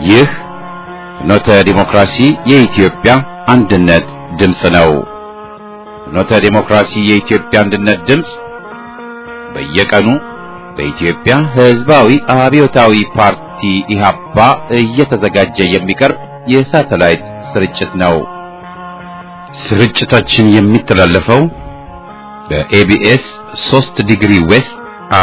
ይህ ፍኖተ ዲሞክራሲ የኢትዮጵያ አንድነት ድምፅ ነው። ፍኖተ ዲሞክራሲ የኢትዮጵያ አንድነት ድምፅ በየቀኑ በኢትዮጵያ ሕዝባዊ አብዮታዊ ፓርቲ ኢህአፓ እየተዘጋጀ የሚቀርብ የሳተላይት ስርጭት ነው። ስርጭታችን የሚተላለፈው በኤቢኤስ 3 ዲግሪ ዌስት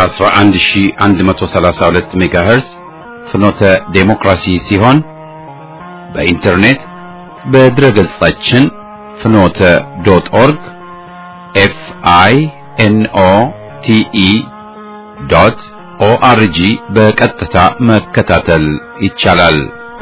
11132 ሜጋሄርዝ ፍኖተ ዴሞክራሲ ሲሆን በኢንተርኔት በድረገጻችን ፍኖተ ዶት ኦርግ ኤፍ አይ ኤን ኦ ቲ ኢ ዶት ኦአርጂ በቀጥታ መከታተል ይቻላል።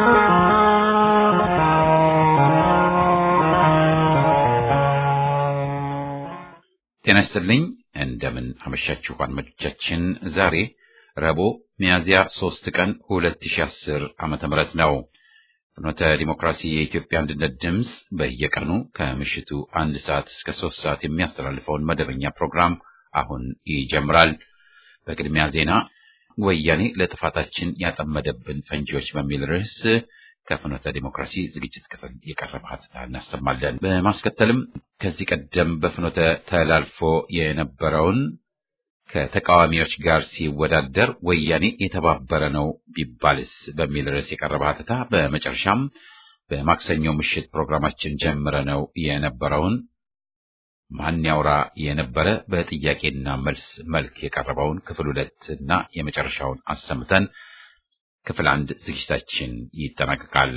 ጤና ይስጥልኝ። እንደምን አመሻችሁ አድማጮቻችን። ዛሬ ረቡዕ ሚያዝያ 3 ቀን 2010 ዓመተ ምህረት ነው። ፍኖተ ዲሞክራሲ የኢትዮጵያ አንድነት ድምፅ በየቀኑ ከምሽቱ አንድ ሰዓት እስከ ሶስት ሰዓት የሚያስተላልፈውን መደበኛ ፕሮግራም አሁን ይጀምራል። በቅድሚያ ዜና ወያኔ ለጥፋታችን ያጠመደብን ፈንጂዎች በሚል ርዕስ ከፍኖተ ዲሞክራሲ ዝግጅት ክፍል የቀረበ ሀተታ እናሰማለን። በማስከተልም ከዚህ ቀደም በፍኖተ ተላልፎ የነበረውን ከተቃዋሚዎች ጋር ሲወዳደር ወያኔ የተባበረ ነው ቢባልስ በሚል ርዕስ የቀረበ ሀተታ፣ በመጨረሻም በማክሰኞ ምሽት ፕሮግራማችን ጀምረ ነው የነበረውን ማን ያውራ የነበረ በጥያቄና መልስ መልክ የቀረበውን ክፍል ሁለት እና የመጨረሻውን አሰምተን ክፍል አንድ ዝግጅታችን ይጠናቀቃል።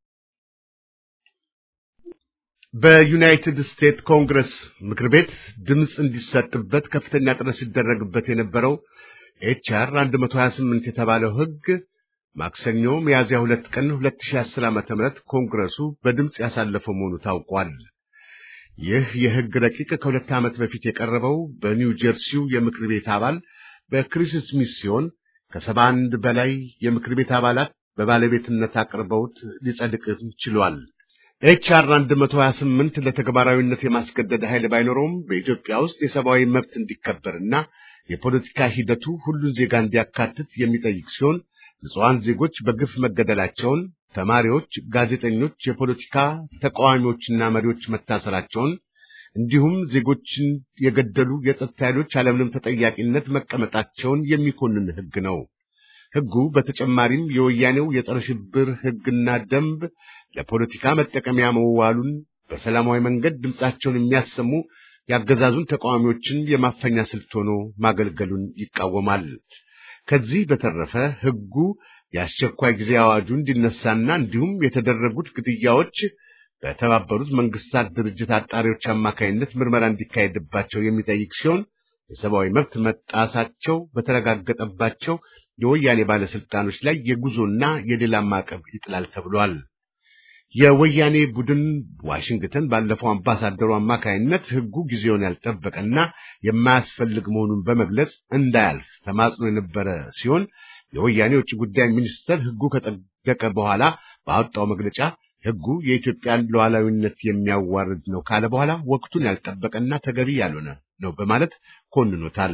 በዩናይትድ ስቴትስ ኮንግረስ ምክር ቤት ድምፅ እንዲሰጥበት ከፍተኛ ጥረት ሲደረግበት የነበረው ኤችአር 128 የተባለው ሕግ ማክሰኞ ሚያዝያ ሁለት ቀን 2010 ዓ.ም ኮንግረሱ በድምፅ ያሳለፈው መሆኑ ታውቋል። ይህ የሕግ ረቂቅ ከሁለት ዓመት በፊት የቀረበው በኒው ጀርሲው የምክር ቤት አባል በክሪስ ስሚት ሲሆን ከሰባ አንድ በላይ የምክር ቤት አባላት በባለቤትነት አቅርበውት ሊጸድቅ ችሏል። ኤችአር 128 ለተግባራዊነት የማስገደድ ኃይል ባይኖረውም በኢትዮጵያ ውስጥ የሰብአዊ መብት እንዲከበርና የፖለቲካ ሂደቱ ሁሉን ዜጋ እንዲያካትት የሚጠይቅ ሲሆን ንጹሐን ዜጎች በግፍ መገደላቸውን፣ ተማሪዎች፣ ጋዜጠኞች፣ የፖለቲካ ተቃዋሚዎችና መሪዎች መታሰራቸውን እንዲሁም ዜጎችን የገደሉ የጸጥታ ኃይሎች ያለምንም ተጠያቂነት መቀመጣቸውን የሚኮንን ሕግ ነው። ሕጉ በተጨማሪም የወያኔው የጸረ ሽብር ሕግና ደንብ ለፖለቲካ መጠቀሚያ መዋሉን፣ በሰላማዊ መንገድ ድምፃቸውን የሚያሰሙ ያገዛዙን ተቃዋሚዎችን የማፈኛ ስልት ሆኖ ማገልገሉን ይቃወማል። ከዚህ በተረፈ ሕጉ የአስቸኳይ ጊዜ አዋጁ እንዲነሳና እንዲሁም የተደረጉት ግድያዎች በተባበሩት መንግስታት ድርጅት አጣሪዎች አማካይነት ምርመራ እንዲካሄድባቸው የሚጠይቅ ሲሆን የሰብአዊ መብት መጣሳቸው በተረጋገጠባቸው የወያኔ ባለስልጣኖች ላይ የጉዞና የሌላ ማዕቀብ ይጥላል ተብሏል። የወያኔ ቡድን ዋሽንግተን ባለፈው አምባሳደሩ አማካይነት ሕጉ ጊዜውን ያልጠበቀና የማያስፈልግ መሆኑን በመግለጽ እንዳያልፍ ተማጽኖ የነበረ ሲሆን የወያኔ የውጭ ጉዳይ ሚኒስትር ሕጉ ከጸደቀ በኋላ ባወጣው መግለጫ ሕጉ የኢትዮጵያን ሉዓላዊነት የሚያዋርድ ነው ካለ በኋላ ወቅቱን ያልጠበቀና ተገቢ ያልሆነ ነው በማለት ኮንኖታል።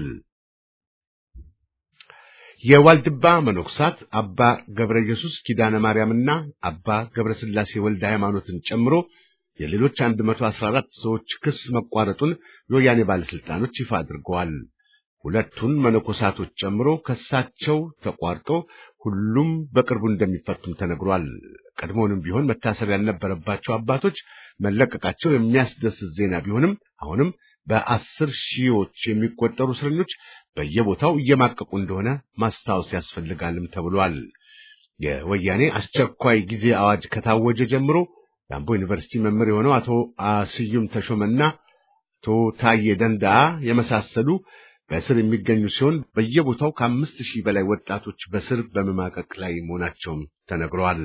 የዋልድባ መነኮሳት አባ ገብረ ኢየሱስ ኪዳነ ማርያምና አባ ገብረ ሥላሴ ወልደ ሃይማኖትን ጨምሮ የሌሎች 114 ሰዎች ክስ መቋረጡን የወያኔ ባለስልጣኖች ይፋ አድርገዋል። ሁለቱን መነኮሳቶች ጨምሮ ክሳቸው ተቋርጦ ሁሉም በቅርቡ እንደሚፈቱም ተነግሯል። ቀድሞውንም ቢሆን መታሰር ያልነበረባቸው አባቶች መለቀቃቸው የሚያስደስት ዜና ቢሆንም አሁንም በአስር ሺዎች የሚቆጠሩ እስረኞች በየቦታው እየማቀቁ እንደሆነ ማስታወስ ያስፈልጋልም ተብሏል። የወያኔ አስቸኳይ ጊዜ አዋጅ ከታወጀ ጀምሮ የአምቦ ዩኒቨርሲቲ መምህር የሆነው አቶ ስዩም ተሾመና አቶ ታዬ ደንዳአ የመሳሰሉ በእስር የሚገኙ ሲሆን በየቦታው ከአምስት ሺህ በላይ ወጣቶች በስር በመማቀቅ ላይ መሆናቸውም ተነግረዋል።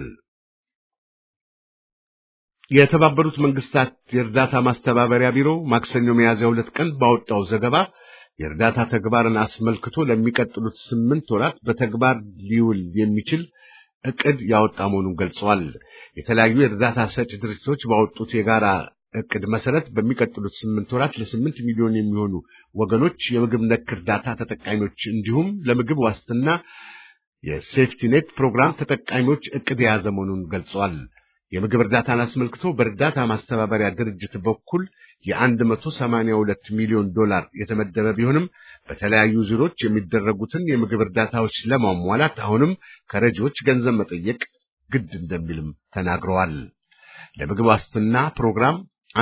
የተባበሩት መንግስታት የእርዳታ ማስተባበሪያ ቢሮ ማክሰኞ ሚያዝያ ሁለት ቀን ባወጣው ዘገባ የእርዳታ ተግባርን አስመልክቶ ለሚቀጥሉት ስምንት ወራት በተግባር ሊውል የሚችል እቅድ ያወጣ መሆኑን ገልጸዋል። የተለያዩ የእርዳታ ሰጪ ድርጅቶች ባወጡት የጋራ እቅድ መሰረት በሚቀጥሉት ስምንት ወራት ለስምንት ሚሊዮን የሚሆኑ ወገኖች የምግብ ነክ እርዳታ ተጠቃሚዎች እንዲሁም ለምግብ ዋስትና የሴፍቲኔት ፕሮግራም ተጠቃሚዎች እቅድ የያዘ መሆኑን ገልጿል። የምግብ እርዳታን አስመልክቶ በእርዳታ ማስተባበሪያ ድርጅት በኩል የ182 ሚሊዮን ዶላር የተመደበ ቢሆንም በተለያዩ ዙሮች የሚደረጉትን የምግብ እርዳታዎች ለማሟላት አሁንም ከረጂዎች ገንዘብ መጠየቅ ግድ እንደሚልም ተናግረዋል። ለምግብ ዋስትና ፕሮግራም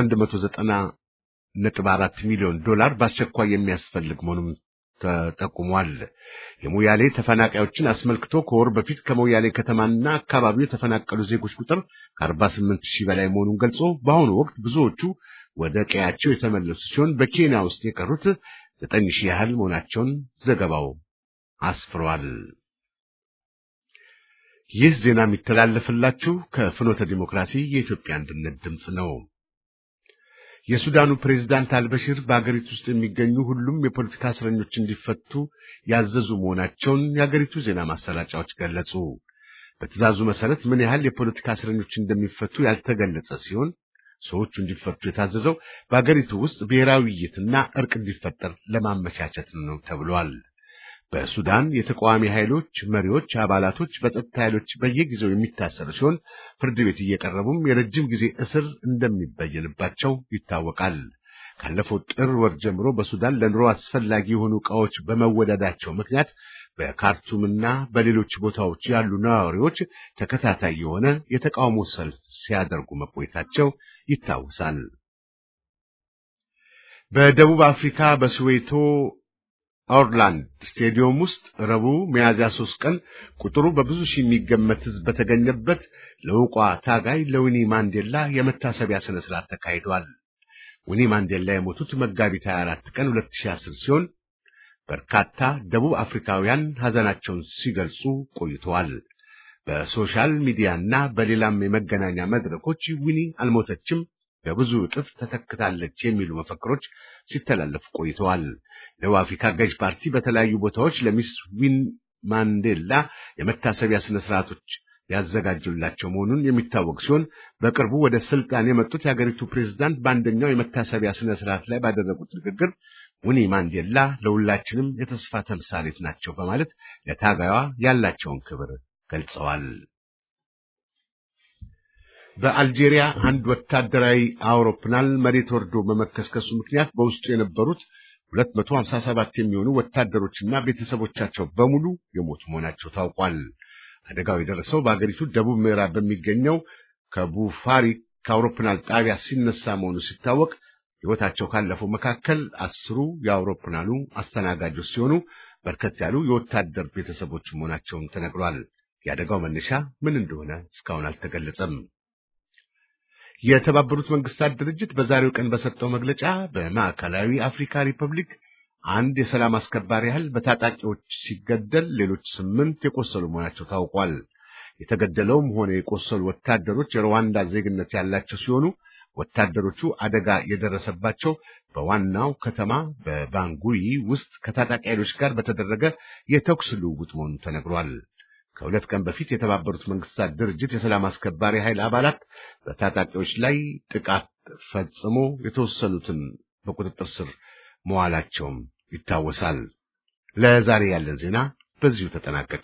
190.4 ሚሊዮን ዶላር በአስቸኳይ የሚያስፈልግ መሆኑም ተጠቁሟል። የሞያሌ ተፈናቃዮችን አስመልክቶ ከወር በፊት ከሞያሌ ከተማና አካባቢው የተፈናቀሉ ዜጎች ቁጥር ከ48 ሺህ በላይ መሆኑን ገልጾ በአሁኑ ወቅት ብዙዎቹ ወደ ቀያቸው የተመለሱ ሲሆን በኬንያ ውስጥ የቀሩት ዘጠኝ ሺህ ያህል መሆናቸውን ዘገባው አስፍሯል። ይህ ዜና የሚተላለፍላችሁ ከፍኖተ ዲሞክራሲ የኢትዮጵያ አንድነት ድምፅ ነው። የሱዳኑ ፕሬዝዳንት አልበሽር በአገሪቱ ውስጥ የሚገኙ ሁሉም የፖለቲካ እስረኞች እንዲፈቱ ያዘዙ መሆናቸውን የአገሪቱ ዜና ማሰራጫዎች ገለጹ። በትዕዛዙ መሰረት ምን ያህል የፖለቲካ እስረኞች እንደሚፈቱ ያልተገለጸ ሲሆን ሰዎቹ እንዲፈቱ የታዘዘው በአገሪቱ ውስጥ ብሔራዊ ውይይትና እርቅ እንዲፈጠር ለማመቻቸት ነው ተብሏል። በሱዳን የተቃዋሚ ኃይሎች መሪዎች፣ አባላቶች በጸጥታ ኃይሎች በየጊዜው የሚታሰሩ ሲሆን ፍርድ ቤት እየቀረቡም የረጅም ጊዜ እስር እንደሚበየንባቸው ይታወቃል። ካለፈው ጥር ወር ጀምሮ በሱዳን ለኑሮ አስፈላጊ የሆኑ ዕቃዎች በመወደዳቸው ምክንያት በካርቱምና በሌሎች ቦታዎች ያሉ ነዋሪዎች ተከታታይ የሆነ የተቃውሞ ሰልፍ ሲያደርጉ መቆየታቸው ይታወሳል። በደቡብ አፍሪካ በስዌቶ ኦርላንድ ስቴዲየም ውስጥ ረቡዕ ሚያዝያ ሶስት ቀን ቁጥሩ በብዙ ሺህ የሚገመት ሕዝብ በተገኘበት ለውቋ ታጋይ ለዊኒ ማንዴላ የመታሰቢያ ስነ ስርዓት ተካሂዷል። ዊኒ ማንዴላ የሞቱት መጋቢት 24 ቀን 2010 ሲሆን በርካታ ደቡብ አፍሪካውያን ሐዘናቸውን ሲገልጹ ቆይተዋል። በሶሻል ሚዲያና በሌላም የመገናኛ መድረኮች ዊኒ አልሞተችም በብዙ እጥፍ ተተክታለች የሚሉ መፈክሮች ሲተላለፉ ቆይተዋል። ደቡብ አፍሪካ ገዥ ፓርቲ በተለያዩ ቦታዎች ለሚስ ዊን ማንዴላ የመታሰቢያ ስነ ስርዓቶች ያዘጋጁላቸው መሆኑን የሚታወቅ ሲሆን በቅርቡ ወደ ስልጣን የመጡት የአገሪቱ ፕሬዝዳንት በአንደኛው የመታሰቢያ ስነ ስርዓት ላይ ባደረጉት ንግግር ዊኒ ማንዴላ ለሁላችንም የተስፋ ተምሳሌት ናቸው በማለት ለታጋዩዋ ያላቸውን ክብር ገልጸዋል። በአልጄሪያ አንድ ወታደራዊ አውሮፕላን መሬት ወርዶ በመከስከሱ ምክንያት በውስጡ የነበሩት 257 የሚሆኑ ወታደሮችና ቤተሰቦቻቸው በሙሉ የሞቱ መሆናቸው ታውቋል። አደጋው የደረሰው በአገሪቱ ደቡብ ምዕራብ በሚገኘው ከቡፋሪ ከአውሮፕላን ጣቢያ ሲነሳ መሆኑ ሲታወቅ ሕይወታቸው ካለፈው መካከል አስሩ የአውሮፕላኑ አስተናጋጆች ሲሆኑ በርከት ያሉ የወታደር ቤተሰቦች መሆናቸውም ተነግሯል። የአደጋው መነሻ ምን እንደሆነ እስካሁን አልተገለጸም። የተባበሩት መንግስታት ድርጅት በዛሬው ቀን በሰጠው መግለጫ በማዕከላዊ አፍሪካ ሪፐብሊክ አንድ የሰላም አስከባሪ ያህል በታጣቂዎች ሲገደል ሌሎች ስምንት የቆሰሉ መሆናቸው ታውቋል። የተገደለውም ሆነ የቆሰሉ ወታደሮች የሩዋንዳ ዜግነት ያላቸው ሲሆኑ ወታደሮቹ አደጋ የደረሰባቸው በዋናው ከተማ በባንጉይ ውስጥ ከታጣቂ ኃይሎች ጋር በተደረገ የተኩስ ልውውጥ መሆኑ ተነግሯል። ከሁለት ቀን በፊት የተባበሩት መንግስታት ድርጅት የሰላም አስከባሪ ኃይል አባላት በታጣቂዎች ላይ ጥቃት ፈጽሞ የተወሰኑትን በቁጥጥር ስር መዋላቸውም ይታወሳል። ለዛሬ ያለን ዜና በዚሁ ተጠናቀቀ።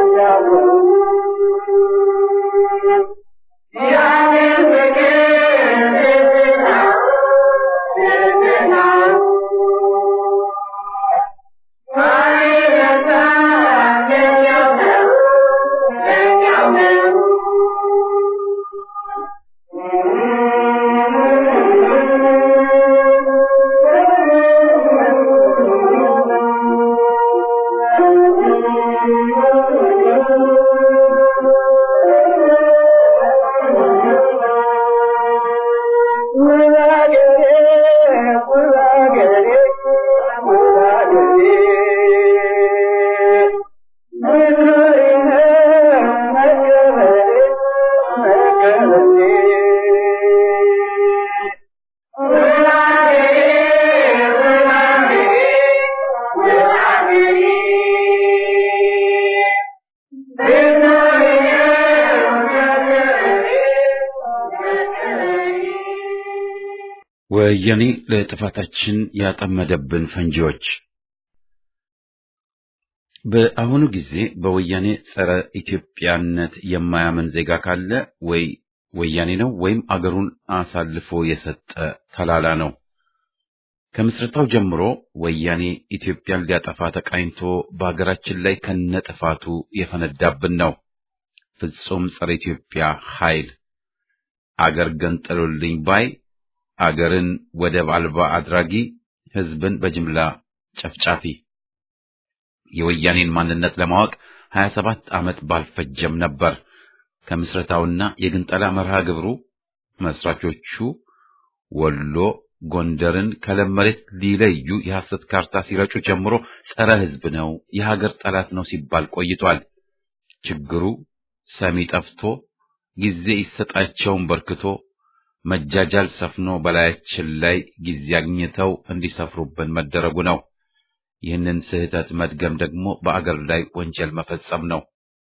ወያኔ ለጥፋታችን ያጠመደብን ፈንጂዎች በአሁኑ ጊዜ በወያኔ ጸረ ኢትዮጵያነት የማያምን ዜጋ ካለ ወይ ወያኔ ነው ወይም አገሩን አሳልፎ የሰጠ ተላላ ነው። ከምስረታው ጀምሮ ወያኔ ኢትዮጵያን ሊያጠፋ ተቃኝቶ በሀገራችን ላይ ከነጥፋቱ የፈነዳብን ነው። ፍጹም ጸረ ኢትዮጵያ ኃይል አገር ገንጠሉልኝ ባይ አገርን ወደብ አልባ አድራጊ፣ ህዝብን በጅምላ ጨፍጫፊ። የወያኔን ማንነት ለማወቅ 27 ዓመት ባልፈጀም ነበር። ከምስረታውና የግንጠላ መርሃ ግብሩ መስራቾቹ ወሎ ጎንደርን ከለም መሬት ሊለዩ የሐሰት ካርታ ሲረጩ ጀምሮ ጸረ ህዝብ ነው፣ የሀገር ጠላት ነው ሲባል ቆይቷል። ችግሩ ሰሚ ጠፍቶ ጊዜ ይሰጣቸውን በርክቶ መጃጃል ሰፍኖ በላያችን ላይ ጊዜ አግኝተው እንዲሰፍሩብን መደረጉ ነው። ይህንን ስህተት መድገም ደግሞ በአገር ላይ ወንጀል መፈጸም ነው።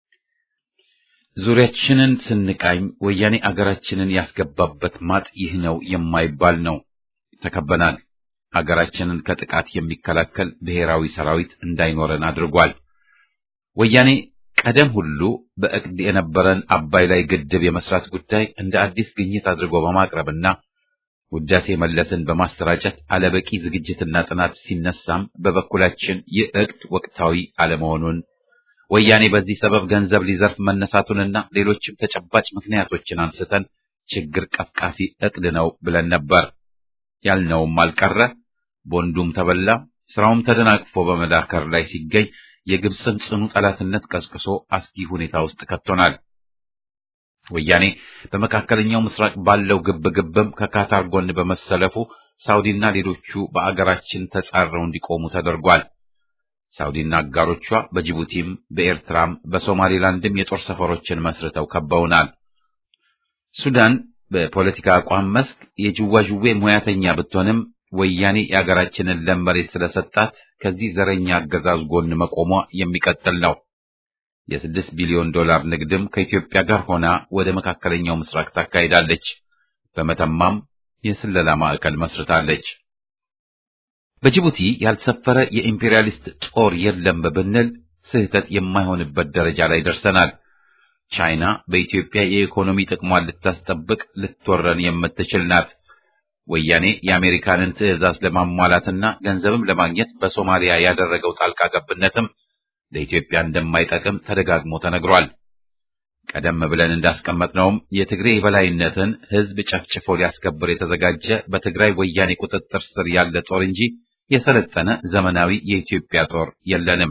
ዙሪያችንን ስንቃኝ ወያኔ አገራችንን ያስገባበት ማጥ ይህ ነው የማይባል ነው። ተከበናል። አገራችንን ከጥቃት የሚከላከል ብሔራዊ ሰራዊት እንዳይኖረን አድርጓል። ወያኔ ቀደም ሁሉ በእቅድ የነበረን አባይ ላይ ግድብ የመስራት ጉዳይ እንደ አዲስ ግኝት አድርጎ በማቅረብና ውዳሴ መለስን በማሰራጨት አለበቂ ዝግጅትና ጥናት ሲነሳም በበኩላችን ይህ እቅድ ወቅታዊ አለመሆኑን ወያኔ በዚህ ሰበብ ገንዘብ ሊዘርፍ መነሳቱንና ሌሎችም ተጨባጭ ምክንያቶችን አንስተን ችግር ቀፍቃፊ እቅድ ነው ብለን ነበር። ያልነውም አልቀረ፣ ቦንዱም ተበላ፣ ስራውም ተደናቅፎ በመዳከር ላይ ሲገኝ የግብፅን ጽኑ ጠላትነት ቀስቅሶ አስጊ ሁኔታ ውስጥ ከቶናል። ወያኔ በመካከለኛው ምስራቅ ባለው ግብግብም ከካታር ጎን በመሰለፉ ሳውዲና ሌሎቹ በአገራችን ተጻረው እንዲቆሙ ተደርጓል። ሳውዲና አጋሮቿ በጅቡቲም በኤርትራም በሶማሌላንድም የጦር ሰፈሮችን መስርተው ከበውናል። ሱዳን በፖለቲካ አቋም መስክ የጅዋዥዌ ሙያተኛ ብትሆንም ወያኔ የአገራችንን ለም መሬት ስለሰጣት ከዚህ ዘረኛ አገዛዝ ጎን መቆሟ የሚቀጥል ነው። የስድስት ቢሊዮን ዶላር ንግድም ከኢትዮጵያ ጋር ሆና ወደ መካከለኛው ምስራቅ ታካሂዳለች። በመተማም የስለላ ማዕከል መስርታለች። በጅቡቲ ያልሰፈረ የኢምፔሪያሊስት ጦር የለም ብንል ስህተት የማይሆንበት ደረጃ ላይ ደርሰናል። ቻይና በኢትዮጵያ የኢኮኖሚ ጥቅሟን ልታስጠብቅ ልትወረን የምትችል ናት። ወያኔ የአሜሪካንን ትዕዛዝ ለማሟላትና ገንዘብም ለማግኘት በሶማሊያ ያደረገው ጣልቃ ገብነትም ለኢትዮጵያ እንደማይጠቅም ተደጋግሞ ተነግሯል። ቀደም ብለን እንዳስቀመጥነውም የትግሬ የበላይነትን ሕዝብ ጨፍጭፎ ሊያስከብር የተዘጋጀ በትግራይ ወያኔ ቁጥጥር ስር ያለ ጦር እንጂ የሰለጠነ ዘመናዊ የኢትዮጵያ ጦር የለንም።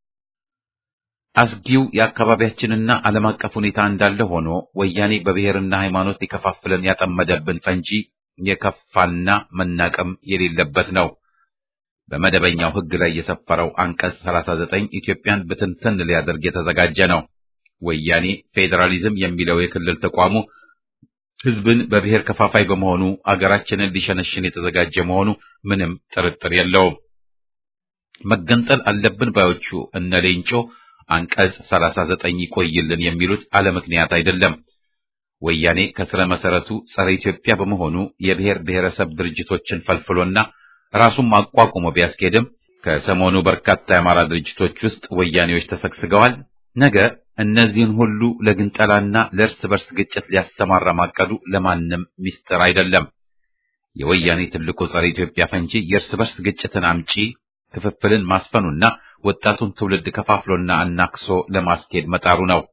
አስጊው የአካባቢያችንና ዓለም አቀፍ ሁኔታ እንዳለ ሆኖ ወያኔ በብሔርና ሃይማኖት ሊከፋፍለን ያጠመደብን ፈንጂ የከፋና መናቀም የሌለበት ነው። በመደበኛው ሕግ ላይ የሰፈረው አንቀጽ 39 ኢትዮጵያን ብትንትን ሊያደርግ የተዘጋጀ ነው። ወያኔ ፌዴራሊዝም የሚለው የክልል ተቋሙ ሕዝብን በብሔር ከፋፋይ በመሆኑ አገራችንን ሊሸነሽን የተዘጋጀ መሆኑ ምንም ጥርጥር የለውም። መገንጠል አለብን ባዮቹ እነ ሌንጮ አንቀጽ 39 ይቆይልን የሚሉት አለ ምክንያት አይደለም። ወያኔ ከስረ መሰረቱ ጸረ ኢትዮጵያ በመሆኑ የብሔር ብሔረሰብ ድርጅቶችን ፈልፍሎና ራሱን አቋቁሞ ቢያስኬድም ከሰሞኑ በርካታ የአማራ ድርጅቶች ውስጥ ወያኔዎች ተሰግስገዋል። ነገ እነዚህን ሁሉ ለግንጠላና ለእርስ በርስ ግጭት ሊያሰማራ ማቀዱ ለማንም ሚስጥር አይደለም። የወያኔ ትልቁ ጸረ ኢትዮጵያ ፈንጂ የእርስ በርስ ግጭትን አምጪ ክፍፍልን ማስፈኑና ወጣቱን ትውልድ ከፋፍሎና አናክሶ ለማስኬድ መጣሩ ነው።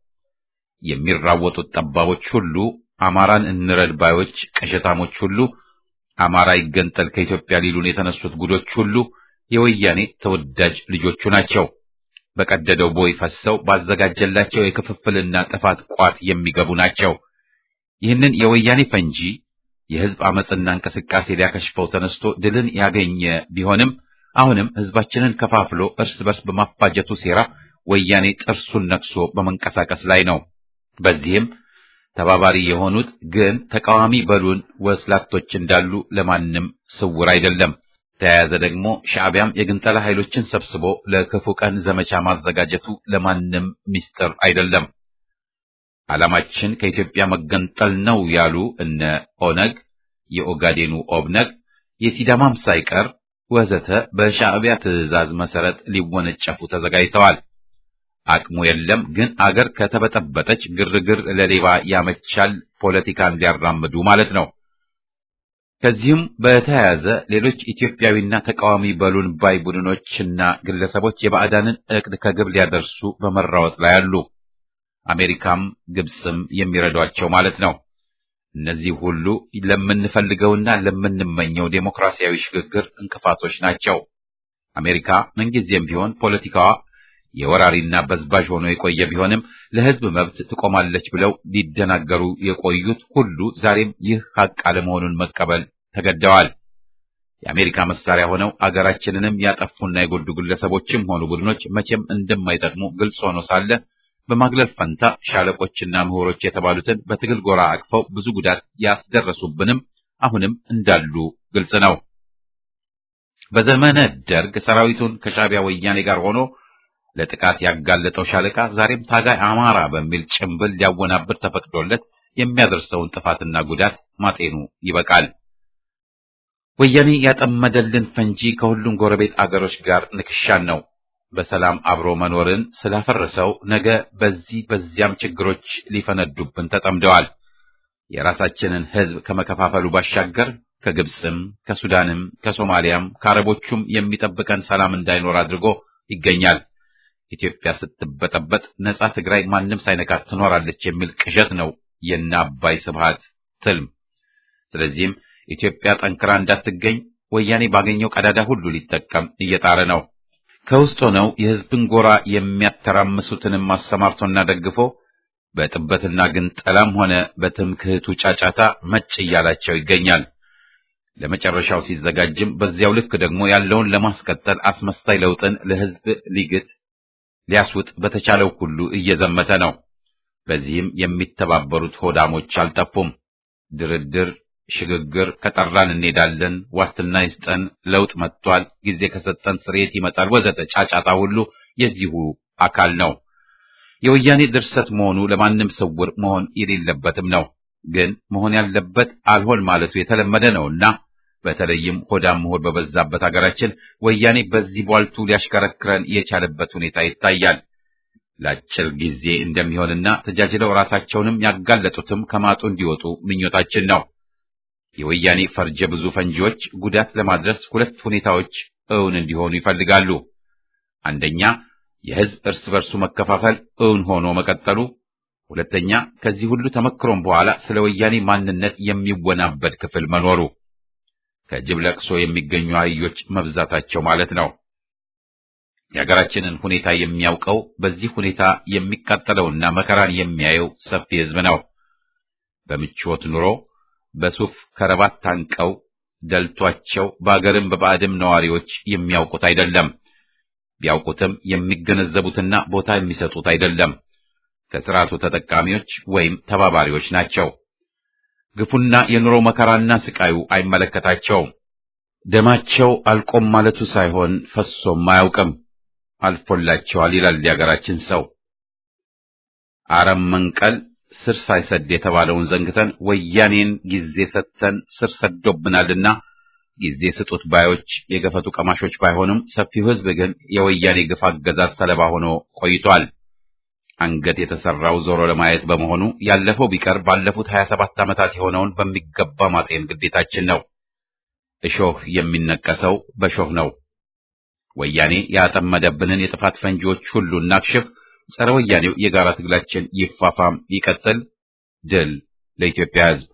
የሚራወጡት ጠባቦች ሁሉ፣ አማራን እንረድ ባዮች ቅዠታሞች ሁሉ፣ አማራ ይገንጠል ከኢትዮጵያ ሊሉን የተነሱት ጉዶች ሁሉ የወያኔ ተወዳጅ ልጆቹ ናቸው። በቀደደው ቦይ ፈሰው ባዘጋጀላቸው የክፍፍልና ጥፋት ቋት የሚገቡ ናቸው። ይህንን የወያኔ ፈንጂ የህዝብ አመፅና እንቅስቃሴ ሊያከሽፈው ተነስቶ ድልን ያገኘ ቢሆንም አሁንም ህዝባችንን ከፋፍሎ እርስ በርስ በማፋጀቱ ሴራ ወያኔ ጥርሱን ነክሶ በመንቀሳቀስ ላይ ነው። በዚህም ተባባሪ የሆኑት ግን ተቃዋሚ በሉን ወስላቶች እንዳሉ ለማንም ስውር አይደለም። ተያያዘ ደግሞ ሻዕቢያም የግንጠላ ኃይሎችን ሰብስቦ ለክፉ ቀን ዘመቻ ማዘጋጀቱ ለማንም ሚስጥር አይደለም። ዓላማችን ከኢትዮጵያ መገንጠል ነው ያሉ እነ ኦነግ፣ የኦጋዴኑ ኦብነግ፣ የሲዳማም ሳይቀር ወዘተ በሻዕቢያ ትዕዛዝ መሰረት ሊወነጨፉ ተዘጋጅተዋል። አቅሙ የለም ግን አገር ከተበጠበጠች ግርግር ለሌባ ያመቻል፣ ፖለቲካን ሊያራምዱ ማለት ነው። ከዚህም በተያያዘ ሌሎች ኢትዮጵያዊና ተቃዋሚ በሉን ባይ ቡድኖችና ግለሰቦች የባዕዳንን እቅድ ከግብ ሊያደርሱ በመራወጥ ላይ አሉ። አሜሪካም ግብፅም የሚረዷቸው ማለት ነው። እነዚህ ሁሉ ለምንፈልገውና ለምንመኘው ዴሞክራሲያዊ ሽግግር እንቅፋቶች ናቸው። አሜሪካ ምንጊዜም ቢሆን ፖለቲካዋ የወራሪና በዝባዥ ሆኖ የቆየ ቢሆንም ለሕዝብ መብት ትቆማለች ብለው ሊደናገሩ የቆዩት ሁሉ ዛሬም ይህ ሀቅ አለመሆኑን መቀበል ተገደዋል። የአሜሪካ መሳሪያ ሆነው አገራችንንም ያጠፉና የጎዱ ግለሰቦችም ሆኑ ቡድኖች መቼም እንደማይጠቅሙ ግልጽ ሆኖ ሳለ በማግለል ፈንታ ሻለቆችና ምሁሮች የተባሉትን በትግል ጎራ አቅፈው ብዙ ጉዳት ያስደረሱብንም አሁንም እንዳሉ ግልጽ ነው። በዘመነ ደርግ ሰራዊቱን ከሻዕቢያ ወያኔ ጋር ሆኖ ለጥቃት ያጋለጠው ሻለቃ ዛሬም ታጋይ አማራ በሚል ጭምብል ሊያወናብር ተፈቅዶለት የሚያደርሰውን ጥፋትና ጉዳት ማጤኑ ይበቃል። ወያኔ ያጠመደልን ፈንጂ ከሁሉም ጎረቤት አገሮች ጋር ንክሻን ነው። በሰላም አብሮ መኖርን ስላፈረሰው ነገ በዚህ በዚያም ችግሮች ሊፈነዱብን ተጠምደዋል። የራሳችንን ሕዝብ ከመከፋፈሉ ባሻገር ከግብፅም፣ ከሱዳንም፣ ከሶማሊያም ከአረቦቹም የሚጠብቀን ሰላም እንዳይኖር አድርጎ ይገኛል። ኢትዮጵያ ስትበጠበጥ ነጻ ትግራይ ማንም ሳይነካት ትኖራለች የሚል ቅዠት ነው የነ አባይ ስብሃት ትልም። ስለዚህም ኢትዮጵያ ጠንክራ እንዳትገኝ ወያኔ ባገኘው ቀዳዳ ሁሉ ሊጠቀም እየጣረ ነው። ከውስጥ ሆነው የሕዝብን ጎራ የሚያተራምሱትንም አሰማርቶና ደግፎ በጥበትና ግንጠላም ሆነ በትምክህቱ ጫጫታ መጭ እያላቸው ይገኛል። ለመጨረሻው ሲዘጋጅም በዚያው ልክ ደግሞ ያለውን ለማስቀጠል አስመሳይ ለውጥን ለሕዝብ ሊግት ሊያስውጥ በተቻለው ሁሉ እየዘመተ ነው። በዚህም የሚተባበሩት ሆዳሞች አልጠፉም። ድርድር፣ ሽግግር ከጠራን እንሄዳለን፣ ዋስትና ይስጠን፣ ለውጥ መጥቷል፣ ጊዜ ከሰጠን ስርየት ይመጣል፣ ወዘተ ጫጫታ ሁሉ የዚሁ አካል ነው። የወያኔ ድርሰት መሆኑ ለማንም ስውር መሆን የሌለበትም ነው። ግን መሆን ያለበት አልሆን ማለቱ የተለመደ ነውና በተለይም ሆዳም ምሁር በበዛበት ሀገራችን ወያኔ በዚህ ቧልቱ ሊያሽከረክረን የቻለበት ሁኔታ ይታያል። ለአጭር ጊዜ እንደሚሆንና ተጃጅለው ራሳቸውንም ያጋለጡትም ከማጡ እንዲወጡ ምኞታችን ነው። የወያኔ ፈርጀ ብዙ ፈንጂዎች ጉዳት ለማድረስ ሁለት ሁኔታዎች እውን እንዲሆኑ ይፈልጋሉ። አንደኛ የሕዝብ እርስ በርሱ መከፋፈል እውን ሆኖ መቀጠሉ፣ ሁለተኛ ከዚህ ሁሉ ተመክሮም በኋላ ስለ ወያኔ ማንነት የሚወናበድ ክፍል መኖሩ ከጅብ ለቅሶ የሚገኙ አህዮች መብዛታቸው ማለት ነው። የሀገራችንን ሁኔታ የሚያውቀው በዚህ ሁኔታ የሚቃጠለውና መከራን የሚያየው ሰፊ ሕዝብ ነው። በምቾት ኑሮ በሱፍ ከረባት ታንቀው ደልቷቸው በአገርም በባዕድም ነዋሪዎች የሚያውቁት አይደለም። ቢያውቁትም የሚገነዘቡትና ቦታ የሚሰጡት አይደለም። ከስርዓቱ ተጠቃሚዎች ወይም ተባባሪዎች ናቸው። ግፉና የኑሮ መከራና ስቃዩ አይመለከታቸውም። ደማቸው አልቆም ማለቱ ሳይሆን ፈሶም አያውቅም። አልፎላቸዋል ይላል የአገራችን ሰው። አረም መንቀል ስር ሳይሰድ የተባለውን ዘንግተን ወያኔን ጊዜ ሰጥተን ስር ሰዶብናልና ጊዜ ስጡት ባዮች የገፈቱ ቀማሾች ባይሆኑም ሰፊው ሕዝብ ግን የወያኔ ግፍ አገዛዝ ሰለባ ሆኖ ቆይቷል። አንገት የተሰራው ዞሮ ለማየት በመሆኑ ያለፈው ቢቀር ባለፉት 27 ዓመታት የሆነውን በሚገባ ማጤን ግዴታችን ነው። እሾህ የሚነቀሰው በሾህ ነው። ወያኔ ያጠመደብንን የጥፋት ፈንጂዎች ሁሉ እናክሽፍ። ጸረ ወያኔው የጋራ ትግላችን ይፋፋም ይቀጥል። ድል ለኢትዮጵያ ሕዝብ።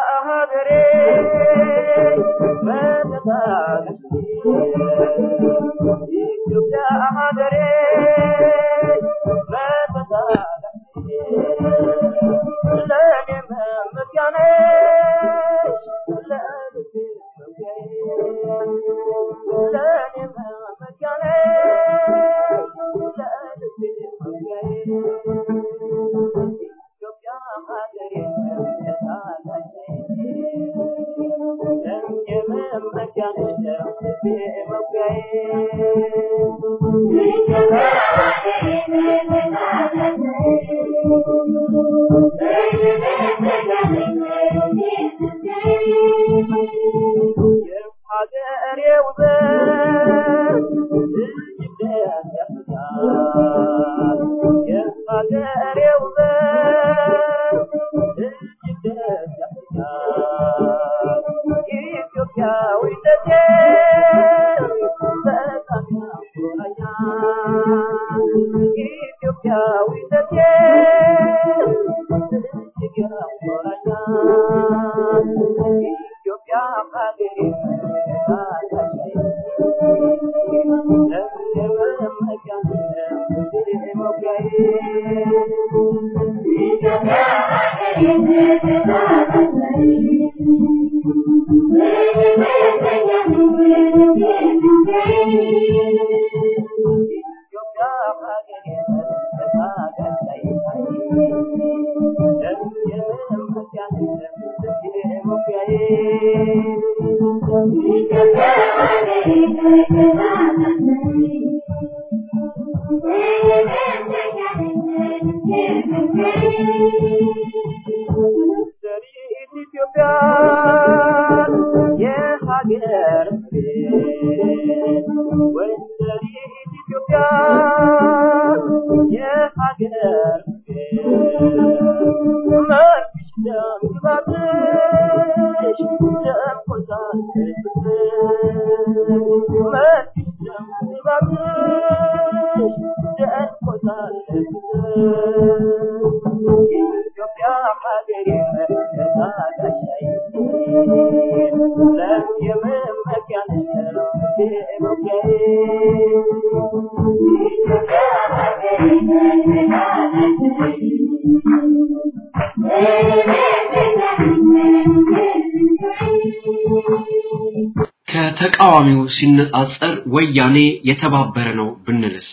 ከተቃዋሚው ሲነጻጸር ወያኔ የተባበረ ነው ብንልስ?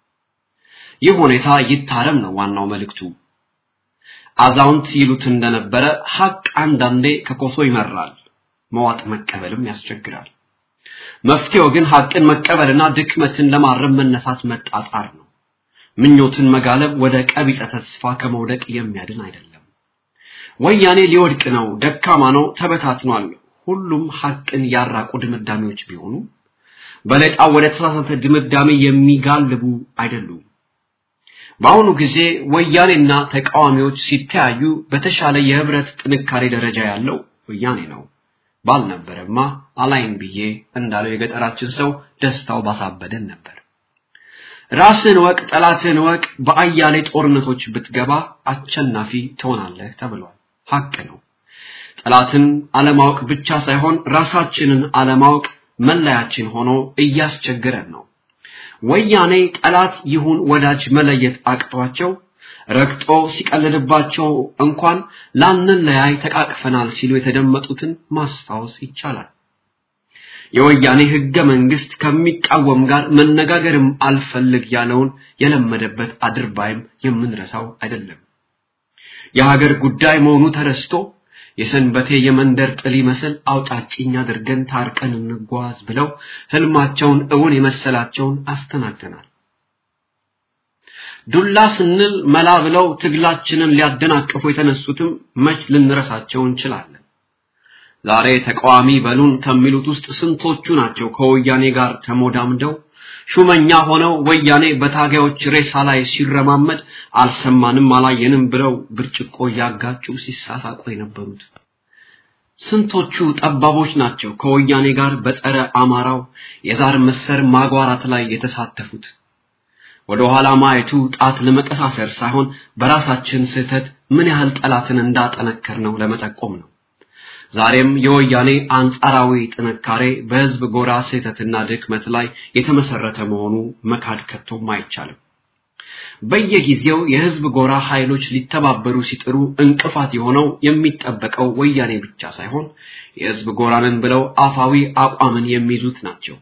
ይህ ሁኔታ ይታረም ነው ዋናው መልእክቱ። አዛውንት ይሉት እንደነበረ ሐቅ አንዳንዴ ከኮሶ ይመራል፣ መዋጥ መቀበልም ያስቸግራል። መፍትሄው ግን ሐቅን መቀበልና ድክመትን ለማረም መነሳት መጣጣር ነው። ምኞትን መጋለብ ወደ ቀቢጸ ተስፋ ከመውደቅ የሚያድን አይደለም። ወያኔ ሊወድቅ ነው፣ ደካማ ነው፣ ተበታትኗል ሁሉም ሐቅን ያራቁ ድምዳሜዎች ቢሆኑ በለጣ ወደ ተሳሳተ ድምዳሜ የሚጋልቡ አይደሉም። በአሁኑ ጊዜ ወያኔና ተቃዋሚዎች ሲተያዩ በተሻለ የህብረት ጥንካሬ ደረጃ ያለው ወያኔ ነው። ባልነበረማ አላይም ብዬ እንዳለው የገጠራችን ሰው ደስታው ባሳበደን ነበር። ራስን ወቅ፣ ጠላትን ወቅ፣ በአያሌ ጦርነቶች ብትገባ አሸናፊ ትሆናለህ ተብሏል። ሐቅ ነው። ጠላትን አለማወቅ ብቻ ሳይሆን ራሳችንን አለማወቅ መለያችን ሆኖ እያስቸገረን ነው። ወያኔ ጠላት ይሁን ወዳጅ መለየት አቅቷቸው ረግጦ ሲቀልድባቸው እንኳን ላንለያይ ተቃቅፈናል ሲሉ የተደመጡትን ማስታወስ ይቻላል። የወያኔ ህገ መንግስት ከሚቃወም ጋር መነጋገርም አልፈልግ ያለውን የለመደበት አድርባይም የምንረሳው አይደለም። የሀገር ጉዳይ መሆኑ ተረስቶ የሰንበቴ የመንደር ጥል ይመስል አውጣጭኝ አድርገን ታርቀን እንጓዝ ብለው ህልማቸውን እውን የመሰላቸውን አስተናግተናል። ዱላ ስንል መላ ብለው ትግላችንን ሊያደናቅፉ የተነሱትም መች ልንረሳቸው እንችላለን። ዛሬ ተቃዋሚ በሉን ከሚሉት ውስጥ ስንቶቹ ናቸው ከወያኔ ጋር ተሞዳምደው ሹመኛ ሆነው ወያኔ በታጋዮች ሬሳ ላይ ሲረማመድ አልሰማንም አላየንም ብለው ብርጭቆ እያጋጩ ሲሳሳቁ የነበሩት ስንቶቹ ጠባቦች ናቸው ከወያኔ ጋር በጸረ አማራው የዛር መሰር ማጓራት ላይ የተሳተፉት ወደ ኋላ ማየቱ ጣት ለመቀሳሰር ሳይሆን በራሳችን ስህተት ምን ያህል ጠላትን እንዳጠነከር ነው ለመጠቆም ነው ዛሬም የወያኔ አንጻራዊ ጥንካሬ በህዝብ ጎራ ስህተትና ድክመት ላይ የተመሰረተ መሆኑ መካድ ከቶም አይቻልም በየጊዜው የህዝብ ጎራ ኃይሎች ሊተባበሩ ሲጥሩ እንቅፋት የሆነው የሚጠበቀው ወያኔ ብቻ ሳይሆን የህዝብ ጎራንን ብለው አፋዊ አቋምን የሚይዙት ናቸው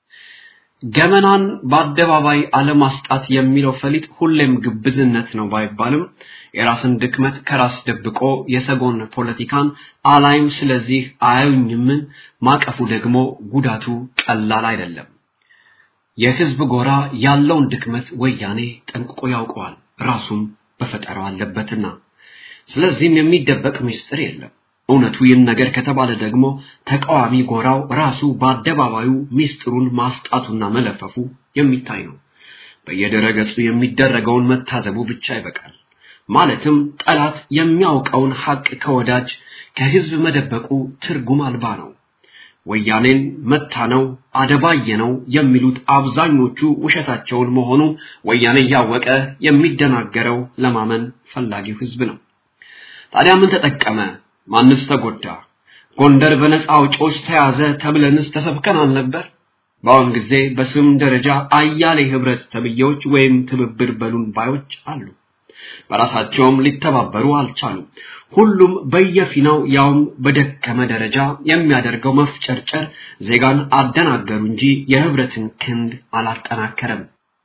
ገመናን በአደባባይ አለማስጣት የሚለው ፈሊጥ ሁሌም ግብዝነት ነው ባይባልም የራስን ድክመት ከራስ ደብቆ የሰጎን ፖለቲካን አላይም ስለዚህ አያዩኝም ማቀፉ ደግሞ ጉዳቱ ቀላል አይደለም የህዝብ ጎራ ያለውን ድክመት ወያኔ ጠንቅቆ ያውቀዋል ራሱም በፈጠረው አለበትና ስለዚህም የሚደበቅ ምስጢር የለም እውነቱ ይህን ነገር ከተባለ ደግሞ ተቃዋሚ ጎራው ራሱ በአደባባዩ ሚስጥሩን ማስጣቱና መለፈፉ የሚታይ ነው በየደረገጹ የሚደረገውን መታዘቡ ብቻ ይበቃል ማለትም ጠላት የሚያውቀውን ሐቅ ከወዳጅ ከህዝብ መደበቁ ትርጉም አልባ ነው ወያኔን መታነው አደባየነው የሚሉት አብዛኞቹ ውሸታቸውን መሆኑ ወያኔ እያወቀ የሚደናገረው ለማመን ፈላጊው ህዝብ ነው ታዲያ ምን ተጠቀመ ማንስ ተጎዳ ጎንደር በነፃ አውጪዎች ተያዘ ተብለንስ ተሰብከን አልነበር በአሁን ጊዜ በስም ደረጃ አያሌ ህብረት ተብዬዎች ወይም ትብብር በሉን ባዮች አሉ በራሳቸውም ሊተባበሩ አልቻሉም ሁሉም በየፊናው ያውም በደከመ ደረጃ የሚያደርገው መፍጨርጨር ዜጋን አደናገሩ እንጂ የህብረትን ክንድ አላጠናከረም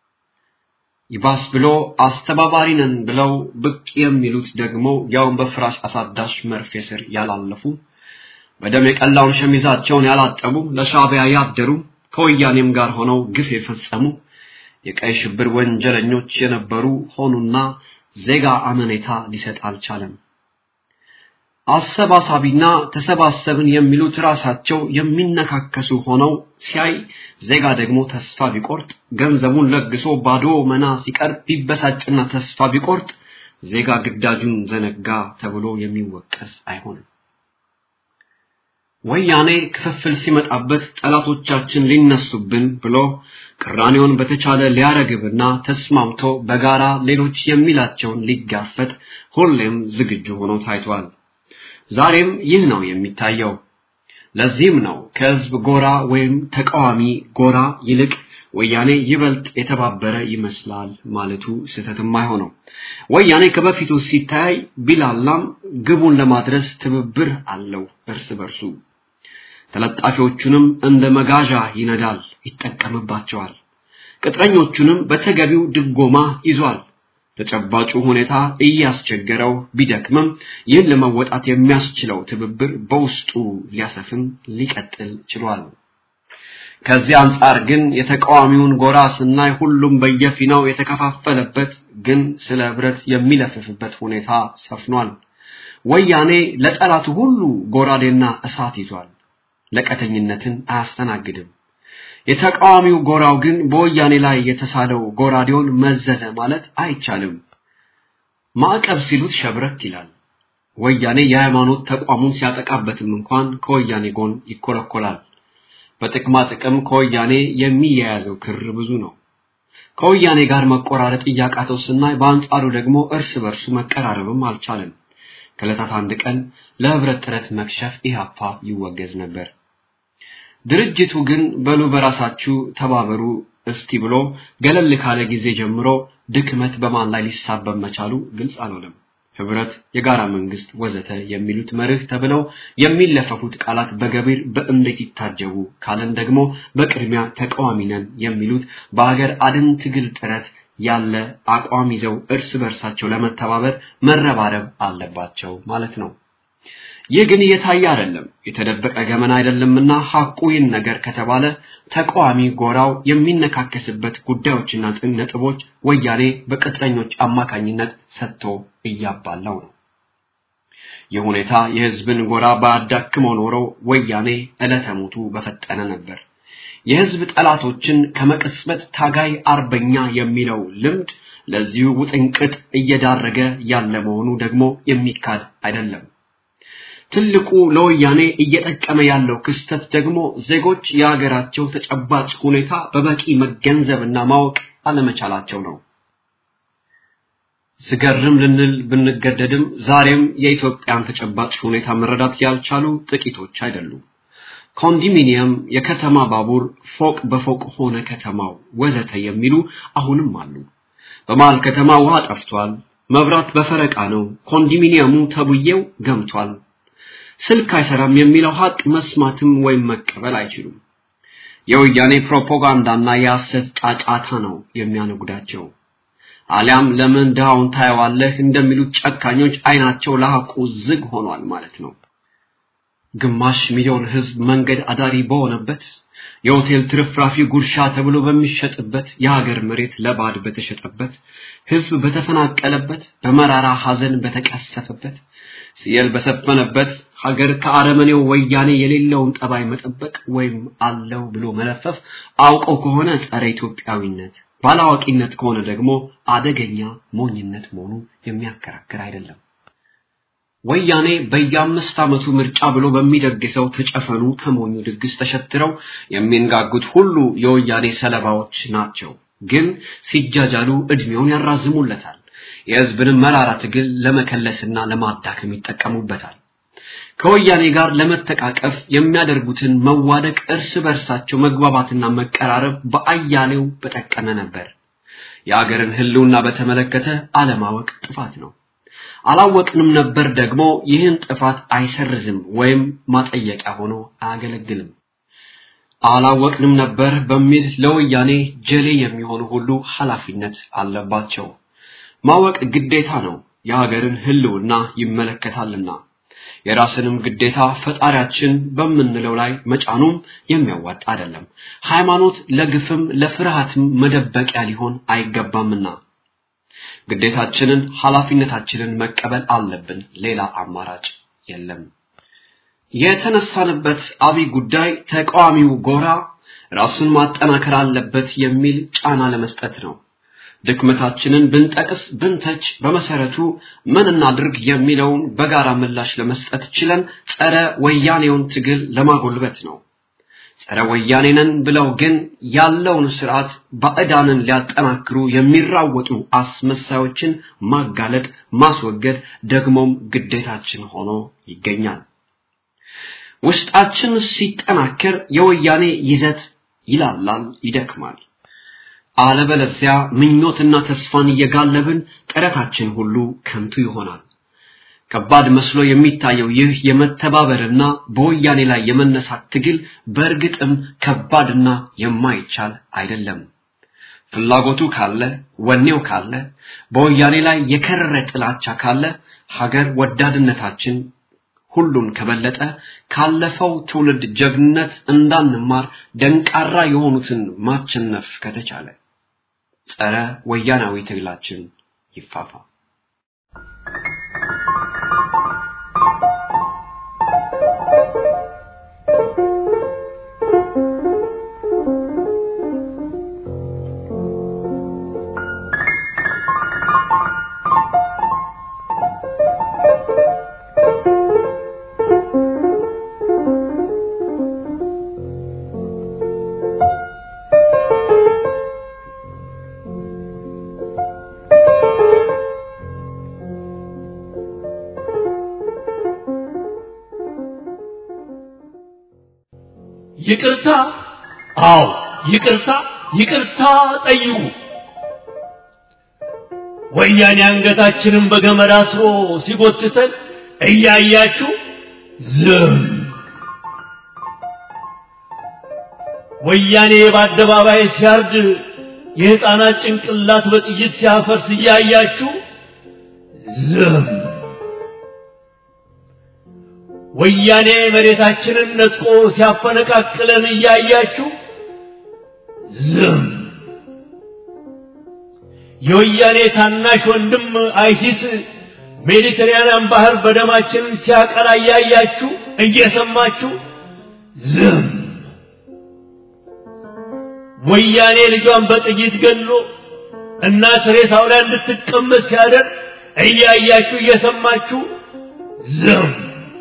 ይባስ ብሎ አስተባባሪ ነን ብለው ብቅ የሚሉት ደግሞ ያውን በፍራሽ አሳዳሽ መርፌ ስር ያላለፉ በደም የቀላውን ሸሚዛቸውን ያላጠቡ ለሻቢያ ያደሩ ከወያኔም ጋር ሆነው ግፍ የፈጸሙ የቀይ ሽብር ወንጀለኞች የነበሩ ሆኑና ዜጋ አመኔታ ሊሰጥ አልቻለም አሰባሳቢና ተሰባሰብን የሚሉት ራሳቸው የሚነካከሱ ሆነው ሲያይ ዜጋ ደግሞ ተስፋ ቢቆርጥ ገንዘቡን ለግሶ ባዶ መና ሲቀር ቢበሳጭና ተስፋ ቢቆርጥ ዜጋ ግዳጁን ዘነጋ ተብሎ የሚወቀስ አይሆንም ወያኔ ክፍፍል ሲመጣበት ጠላቶቻችን ሊነሱብን ብሎ ቅራኔውን በተቻለ ሊያረግብና ተስማምቶ በጋራ ሌሎች የሚላቸውን ሊጋፈጥ ሁሌም ዝግጁ ሆኖ ታይቷል ዛሬም ይህ ነው የሚታየው ለዚህም ነው ከህዝብ ጎራ ወይም ተቃዋሚ ጎራ ይልቅ ወያኔ ይበልጥ የተባበረ ይመስላል ማለቱ ስህተትም አይሆነው ወያኔ ከበፊቱ ሲታይ ቢላላም ግቡን ለማድረስ ትብብር አለው እርስ በርሱ ተለጣፊዎቹንም እንደ መጋዣ ይነዳል ይጠቀምባቸዋል ቅጥረኞቹንም በተገቢው ድጎማ ይዟል ተጨባጩ ሁኔታ እያስቸገረው ቢደክምም ይህን ለመወጣት የሚያስችለው ትብብር በውስጡ ሊያሰፍን ሊቀጥል ችሏል ከዚህ አንጻር ግን የተቃዋሚውን ጎራ ስናይ ሁሉም በየፊናው የተከፋፈለበት ግን ስለ ህብረት የሚለፍፍበት ሁኔታ ሰፍኗል ወያኔ ለጠላቱ ሁሉ ጎራዴና እሳት ይዟል ለቀተኝነትን አያስተናግድም የተቃዋሚው ጎራው ግን በወያኔ ላይ የተሳለው ጎራዴውን መዘዘ ማለት አይቻልም ማዕቀብ ሲሉት ሸብረክ ይላል ወያኔ የሃይማኖት ተቋሙን ሲያጠቃበትም እንኳን ከወያኔ ጎን ይኮለኮላል በጥቅማ ጥቅም ከወያኔ የሚያያዘው ክር ብዙ ነው ከወያኔ ጋር መቆራረጥ እያቃተው ስናይ በአንጻሩ ደግሞ እርስ በርሱ መቀራረብም አልቻለም ከዕለታት አንድ ቀን ለህብረት ጥረት መክሸፍ ኢህአፓ ይወገዝ ነበር ድርጅቱ ግን በሉ በራሳችሁ ተባበሩ እስቲ ብሎ ገለል ካለ ጊዜ ጀምሮ ድክመት በማን ላይ ሊሳበብ መቻሉ ግልጽ አልሆነም ህብረት የጋራ መንግስት ወዘተ የሚሉት መርህ ተብለው የሚለፈፉት ቃላት በገቢር በእንዴት ይታጀቡ ካለን ደግሞ በቅድሚያ ተቃዋሚ ነን የሚሉት በሀገር አድን ትግል ጥረት ያለ አቋም ይዘው እርስ በርሳቸው ለመተባበር መረባረብ አለባቸው ማለት ነው ይህ ግን እየታየ አይደለም የተደበቀ ገመና አይደለምና ሐቁ ይህን ነገር ከተባለ ተቃዋሚ ጎራው የሚነካከስበት ጉዳዮችና ነጥቦች ወያኔ በቅጥረኞች አማካኝነት ሰጥቶ እያባላው ነው ይህ ሁኔታ የህዝብን ጎራ ባያዳክመው ኖሮ ወያኔ ዕለተ ሞቱ በፈጠነ ነበር የህዝብ ጠላቶችን ከመቀስበት ታጋይ አርበኛ የሚለው ልምድ ለዚሁ ውጥንቅጥ እየዳረገ ያለ መሆኑ ደግሞ የሚካድ አይደለም። ትልቁ ለወያኔ እየጠቀመ ያለው ክስተት ደግሞ ዜጎች የሀገራቸው ተጨባጭ ሁኔታ በበቂ መገንዘብና ማወቅ አለመቻላቸው ነው። ስገርም ልንል ብንገደድም ዛሬም የኢትዮጵያን ተጨባጭ ሁኔታ መረዳት ያልቻሉ ጥቂቶች አይደሉም። ኮንዶሚኒየም፣ የከተማ ባቡር፣ ፎቅ በፎቅ ሆነ ከተማው ወዘተ የሚሉ አሁንም አሉ። በመሃል ከተማ ውሃ ጠፍቷል፣ መብራት በፈረቃ ነው፣ ኮንዶሚኒየሙ ተብዬው ገምቷል፣ ስልክ አይሰራም የሚለው ሀቅ መስማትም ወይም መቀበል አይችሉም። የወያኔ ፕሮፓጋንዳና የሐሰት ጫጫታ ነው የሚያነጉዳቸው። አሊያም ለምን ድሃውን ታየዋለህ እንደሚሉት ጨካኞች አይናቸው ለሐቁ ዝግ ሆኗል ማለት ነው። ግማሽ ሚሊዮን ህዝብ መንገድ አዳሪ በሆነበት የሆቴል ትርፍራፊ ጉርሻ ተብሎ በሚሸጥበት የሀገር መሬት ለባድ በተሸጠበት ህዝብ በተፈናቀለበት በመራራ ሐዘን በተቀሰፈበት ሲየል በሰፈነበት ሀገር ከአረመኔው ወያኔ የሌለውን ጠባይ መጠበቅ ወይም አለው ብሎ መለፈፍ አውቀው ከሆነ ጸረ ኢትዮጵያዊነት ባላዋቂነት ከሆነ ደግሞ አደገኛ ሞኝነት መሆኑ የሚያከራክር አይደለም። ወያኔ በየአምስት ዓመቱ ምርጫ ብሎ በሚደግሰው ተጨፈኑ ተሞኙ ድግስ ተሸትረው የሚንጋጉት ሁሉ የወያኔ ሰለባዎች ናቸው። ግን ሲጃጃሉ እድሜውን ያራዝሙለታል። የህዝብንም መራራ ትግል ለመከለስና ለማዳከም ይጠቀሙበታል። ከወያኔ ጋር ለመተቃቀፍ የሚያደርጉትን መዋደቅ፣ እርስ በርሳቸው መግባባትና መቀራረብ በአያሌው በጠቀመ ነበር። የአገርን ህልውና በተመለከተ አለማወቅ ጥፋት ነው። አላወቅንም ነበር ደግሞ ይህን ጥፋት አይሰርዝም ወይም ማጠየቂያ ሆኖ አያገለግልም። አላወቅንም ነበር በሚል ለወያኔ ጀሌ የሚሆኑ ሁሉ ኃላፊነት አለባቸው። ማወቅ ግዴታ ነው፣ የሀገርን ህልውና ይመለከታልና። የራስንም ግዴታ ፈጣሪያችን በምንለው ላይ መጫኑም የሚያዋጣ አይደለም። ሃይማኖት ለግፍም ለፍርሃትም መደበቂያ ሊሆን አይገባምና ግዴታችንን ኃላፊነታችንን መቀበል አለብን። ሌላ አማራጭ የለም። የተነሳንበት አብይ ጉዳይ ተቃዋሚው ጎራ ራሱን ማጠናከር አለበት የሚል ጫና ለመስጠት ነው። ድክመታችንን ብንጠቅስ ብንተች በመሰረቱ ምን እናድርግ የሚለውን በጋራ ምላሽ ለመስጠት ችለን ጸረ ወያኔውን ትግል ለማጎልበት ነው። ጸረ ወያኔ ነን ብለው ግን ያለውን ስርዓት ባዕዳንን ሊያጠናክሩ የሚራወጡ አስመሳዮችን ማጋለጥ፣ ማስወገድ ደግሞም ግዴታችን ሆኖ ይገኛል። ውስጣችን ሲጠናከር የወያኔ ይዘት ይላላል፣ ይደክማል። አለበለዚያ ምኞትና ተስፋን እየጋለብን ጥረታችን ሁሉ ከንቱ ይሆናል። ከባድ መስሎ የሚታየው ይህ የመተባበርና በወያኔ ላይ የመነሳት ትግል በእርግጥም ከባድና የማይቻል አይደለም። ፍላጎቱ ካለ፣ ወኔው ካለ፣ በወያኔ ላይ የከረረ ጥላቻ ካለ፣ ሀገር ወዳድነታችን ሁሉን ከበለጠ ካለፈው ትውልድ ጀግንነት እንዳንማር ደንቃራ የሆኑትን ማቸነፍ ከተቻለ ጸረ ወያናዊ ትግላችን ይፋፋ። ይቅርታ፣ አዎ ይቅርታ፣ ይቅርታ ጠይቁ። ወያኔ አንገታችንን በገመድ አስሮ ሲጎትተን እያያችሁ ዝም። ወያኔ በአደባባይ ሲያርድ የሕፃናት ጭንቅላት በጥይት ሲያፈርስ እያያችሁ ዝም። ወያኔ መሬታችንን ነጥቆ ሲያፈነቃቅለን እያያችሁ ዝም። የወያኔ ታናሽ ወንድም አይሲስ ሜዲተራንያን ባህር በደማችን ሲያቀላ እያያችሁ እየሰማችሁ ዝም። ወያኔ ልጇን በጥይት ገሎ እናት ሬሳው ላይ እንድትቀመጥ ሲያደርግ እያያችሁ እየሰማችሁ ዝም።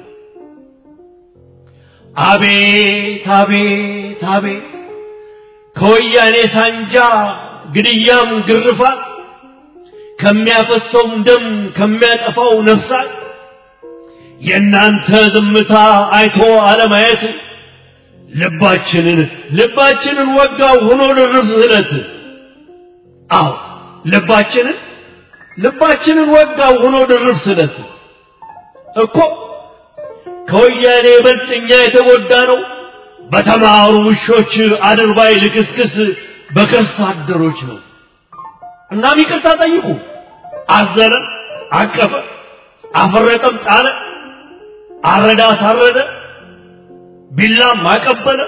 አቤት አቤት አቤት ከወያኔ ሳንጃ ግድያም ግርፋት ከሚያፈሰውም ደም ከሚያጠፋው ነፍሳት የእናንተ ዝምታ አይቶ አለማየት ልባችንን ልባችንን ወጋው ሆኖ ድርብ ስለት አዎ ልባችንን ልባችንን ወጋው ሆኖ ድርብ ስለት እኮ ከወያኔ ይበልጥ እኛ የተጎዳ ነው በተማሩ ውሾች አድርባይ ልክስክስ በከርስ አደሮች ነው። እናም ይቅርታ ጠይቁ። አዘነ፣ አቀፈ፣ አፈረጠም፣ ጣለ፣ አረዳ፣ አሳረደ፣ ቢላም አቀበለ፣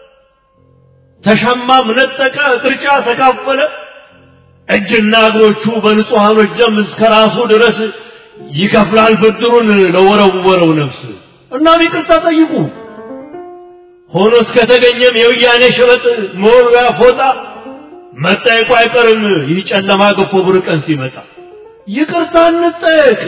ተሸማም፣ ነጠቀ፣ ቅርጫ ተካፈለ። እጅና እግሮቹ በንጹሐኖች ደም እስከ ራሱ ድረስ ይከፍላል ብድሩን ለወረወረው ነፍስ። እናም ይቅርታ ጠይቁ። ሆኖ እስከተገኘም የወያኔ ሸበጥ መወርወያ ፎጣ መጠየቁ አይቀርም። ይህ ጨለማ ገፎ ብሩህ ቀን ሲመጣ ይቅርታ እንጠየቅ።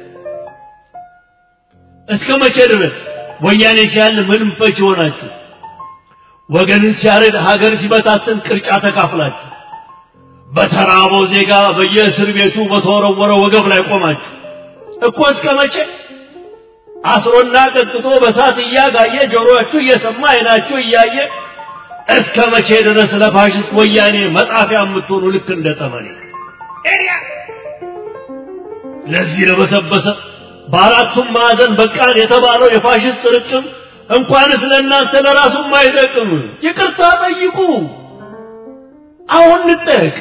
እስከ መቼ ድረስ ወያኔ ሲያል ምንም ፈች ይሆናችሁ? ወገንን ሲያርድ ሀገር ሲበታትን ቅርጫ ተካፍላችሁ በተራበው ዜጋ በየእስር ቤቱ በተወረወረ ወገብ ላይ ቆማችሁ እኮ እስከ መቼ አስሮና ቀጥቅጦ በሳት እያጋየ ጆሮአችሁ እየሰማ አይናችሁ እያየ እስከ መቼ ድረስ ለፋሽስት ወያኔ መጣፊያ የምትሆኑ ልክ እንደ ጠመኔ ለዚህ ለበሰበሰ በአራቱም ማዕዘን በቃን የተባለው የፋሽስት ርቅም እንኳንስ ለእናንተ ለራሱም አይጠቅም። ይቅርታ ጠይቁ። አሁን እንጠየቅ።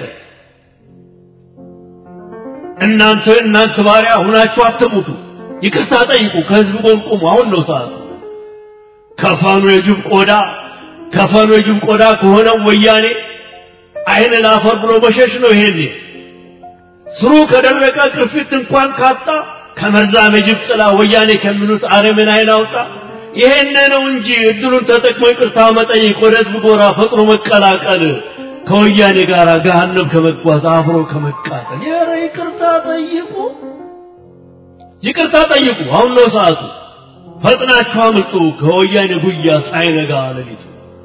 እናንተ እናንተ ባሪያ ሁናችሁ አትሙቱ። ይቅርታ ጠይቁ። ከህዝብ ጎን ቁሙ። አሁን ነው ሰዓቱ። ከፈኑ የጅብ ቆዳ ከፈኑ የጅብ ቆዳ ከሆነው ወያኔ አይን ላፈር ብሎ መሸሽ ነው። ይሄኔ ስሩ ከደረቀ ቅርፊት እንኳን ካጣ ከመርዛም የጅብ ጥላ ወያኔ ከሚሉት አረምን አይን አውጣ። ይሄን ነው እንጂ እድሉን ተጠቅሞ ይቅርታ መጠየቅ፣ ወደ ህዝብ ጎራ ፈጥኖ መቀላቀል፣ ከወያኔ ጋር ገሃነም ከመጓዝ አብሮ ከመቃጠል። ኧረ ይቅርታ ጠይቁ። ይቅርታ ጠይቁ። አሁን ነው ሰዓቱ። ፈጥናችሁ አምልጡ ከወያኔ ጉያ ሳይነጋ ሌሊቱ።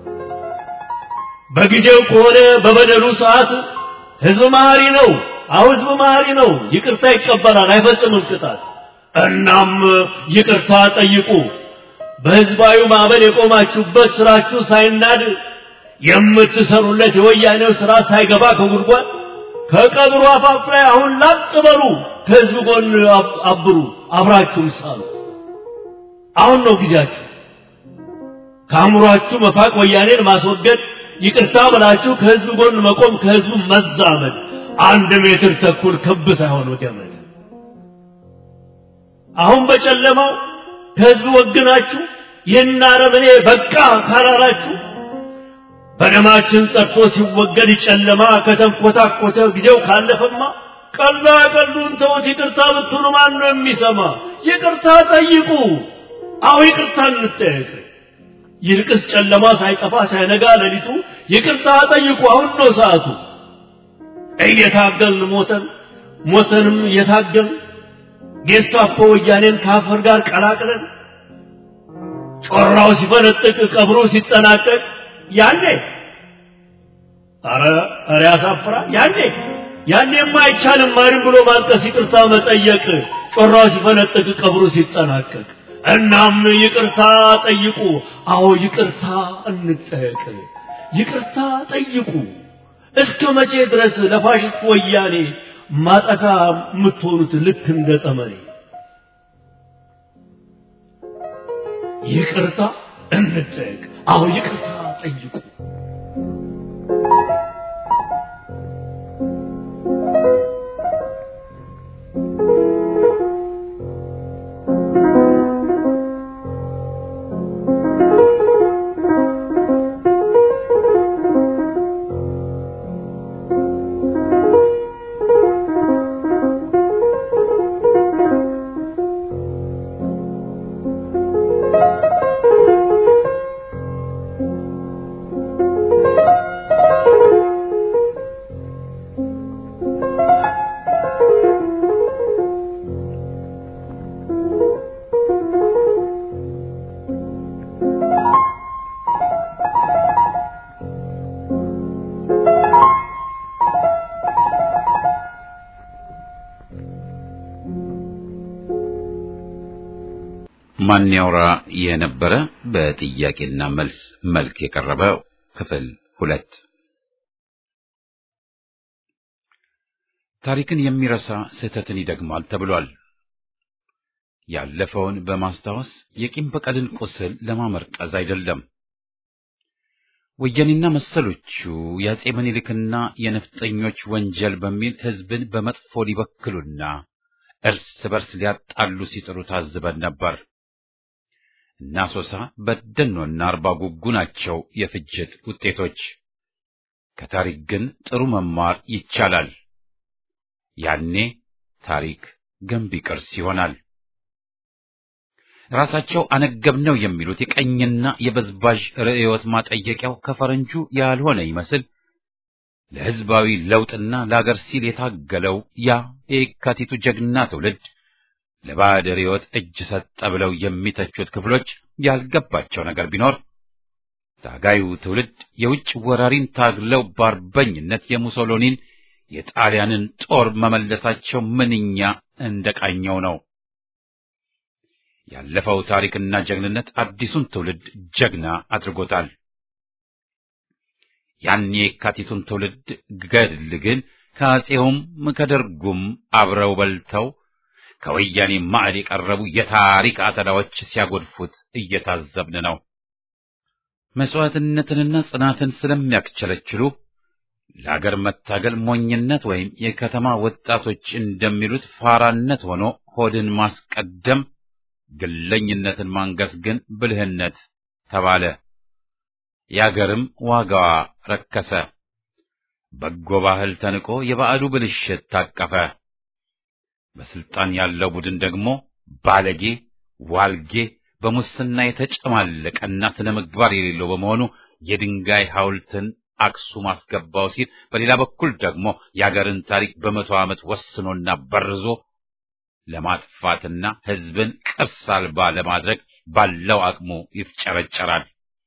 በጊዜው ከሆነ በበደሉ ሰዓት ህዝብ መሐሪ ነው። አሁ ህዝብ መሐሪ ነው። ይቅርታ ይቀበላል፣ አይፈጽምም ቅጣት። እናም ይቅርታ ጠይቁ። በህዝባዊ ማዕበል የቆማችሁበት ስራችሁ ሳይናድ የምትሰሩለት የወያኔው ስራ ሳይገባ ከጉድጓድ ከቀብሩ አፋፍ ላይ አሁን ላጥ በሉ። ከህዝብ ጎን አብሩ፣ አብራችሁም ሳሉ። አሁን ነው ጊዜያችሁ። ከአእምሯችሁ መፋቅ፣ ወያኔን ማስወገድ፣ ይቅርታ ብላችሁ ከህዝብ ጎን መቆም፣ ከህዝቡ መዛመድ። አንድ ሜትር ተኩል ክብ ሳይሆን ገመድ። አሁን በጨለማው ከህዝብ ወግናችሁ ይህን አረመኔ በቃ ካላላችሁ በደማችን ጸድቶ ሲወገድ ጨለማ ከተንኮታኮተ ጊዜው ካለፈማ ቀልዳ ቀልዱን ተውት። ይቅርታ ብትሉ ማን ነው የሚሰማ? ይቅርታ ጠይቁ። አሁ ይቅርታ እንጠየቅ። ይልቅስ ጨለማ ሳይጠፋ ሳይነጋ ሌሊቱ ይቅርታ ጠይቁ። አሁን ነው ሰዓቱ። እየታገልን ሞተን ሞተንም እየታገልን ጌስታፖ ወያኔን ከአፈር ጋር ቀላቅለን ጮራው ሲፈነጥቅ ቀብሩ ሲጠናቀቅ ያኔ አረ አረ ያሳፍራል። ያኔ ያኔማ አይቻልም ማንም ብሎ ማልቀስ፣ ይቅርታ መጠየቅ ጮራው ሲፈነጥቅ ቀብሩ ሲጠናቀቅ። እናም ይቅርታ ጠይቁ። አዎ ይቅርታ እንጠየቅ። ይቅርታ ጠይቁ። እስከ መቼ ድረስ ለፋሽስት ወያኔ ማጠፋ የምትሆኑት ልክ እንደ ጠመኔ? ይቅርታ እንጠየቅ። አዎ ይቅርታ ጠይቁ። ማን ያውራ የነበረ በጥያቄና መልስ መልክ የቀረበ ክፍል ሁለት ታሪክን የሚረሳ ስህተትን ይደግማል ተብሏል። ያለፈውን በማስታወስ የቂም በቀልን ቁስል ለማመርቀዝ አይደለም። ወያኔና መሰሎቹ የአጼ ምኒልክና የነፍጠኞች ወንጀል በሚል ሕዝብን በመጥፎ ሊበክሉና እርስ በርስ ሊያጣሉ ሲጥሩ ታዝበን ነበር። እና ሶሳ በደኖና አርባ ጉጉ ናቸው የፍጅት ውጤቶች። ከታሪክ ግን ጥሩ መማር ይቻላል። ያኔ ታሪክ ገንቢ ቅርስ ይሆናል። ራሳቸው አነገብነው የሚሉት የቀኝና የበዝባዥ ርዕዮት ማጠየቂያው ከፈረንጁ ያልሆነ ይመስል ለሕዝባዊ ለውጥና ለአገር ሲል የታገለው ያ የካቲቱ ጀግና ትውልድ ለባዕድ ርዕዮት እጅ ሰጠ ብለው የሚተቹት ክፍሎች ያልገባቸው ነገር ቢኖር ታጋዩ ትውልድ የውጭ ወራሪን ታግለው በአርበኝነት የሙሶሎኒን የጣሊያንን ጦር መመለሳቸው ምንኛ እንደቃኘው ነው። ያለፈው ታሪክና ጀግንነት አዲሱን ትውልድ ጀግና አድርጎታል። ያን የካቲቱን ትውልድ ገድል ግን ከአጼውም ከደርጉም አብረው በልተው ከወያኔ ማዕድ የቀረቡ የታሪክ አተላዎች ሲያጎድፉት እየታዘብን ነው። መስዋዕትነትንና ጽናትን ስለሚያክቸለችሉ ለአገር መታገል ሞኝነት ወይም የከተማ ወጣቶች እንደሚሉት ፋራነት ሆኖ ሆድን ማስቀደም፣ ግለኝነትን ማንገስ ግን ብልህነት ተባለ። የአገርም ዋጋዋ ረከሰ። በጎ ባህል ተንቆ የባዕዱ ብልሽት ታቀፈ። በስልጣን ያለው ቡድን ደግሞ ባለጌ፣ ዋልጌ፣ በሙስና የተጨማለቀና ስነ ምግባር የሌለው በመሆኑ የድንጋይ ሐውልትን አክሱም አስገባው ሲል፣ በሌላ በኩል ደግሞ የአገርን ታሪክ በመቶ ዓመት ወስኖና በርዞ ለማጥፋትና ሕዝብን ቅርስ አልባ ለማድረግ ባለው አቅሙ ይፍጨረጨራል።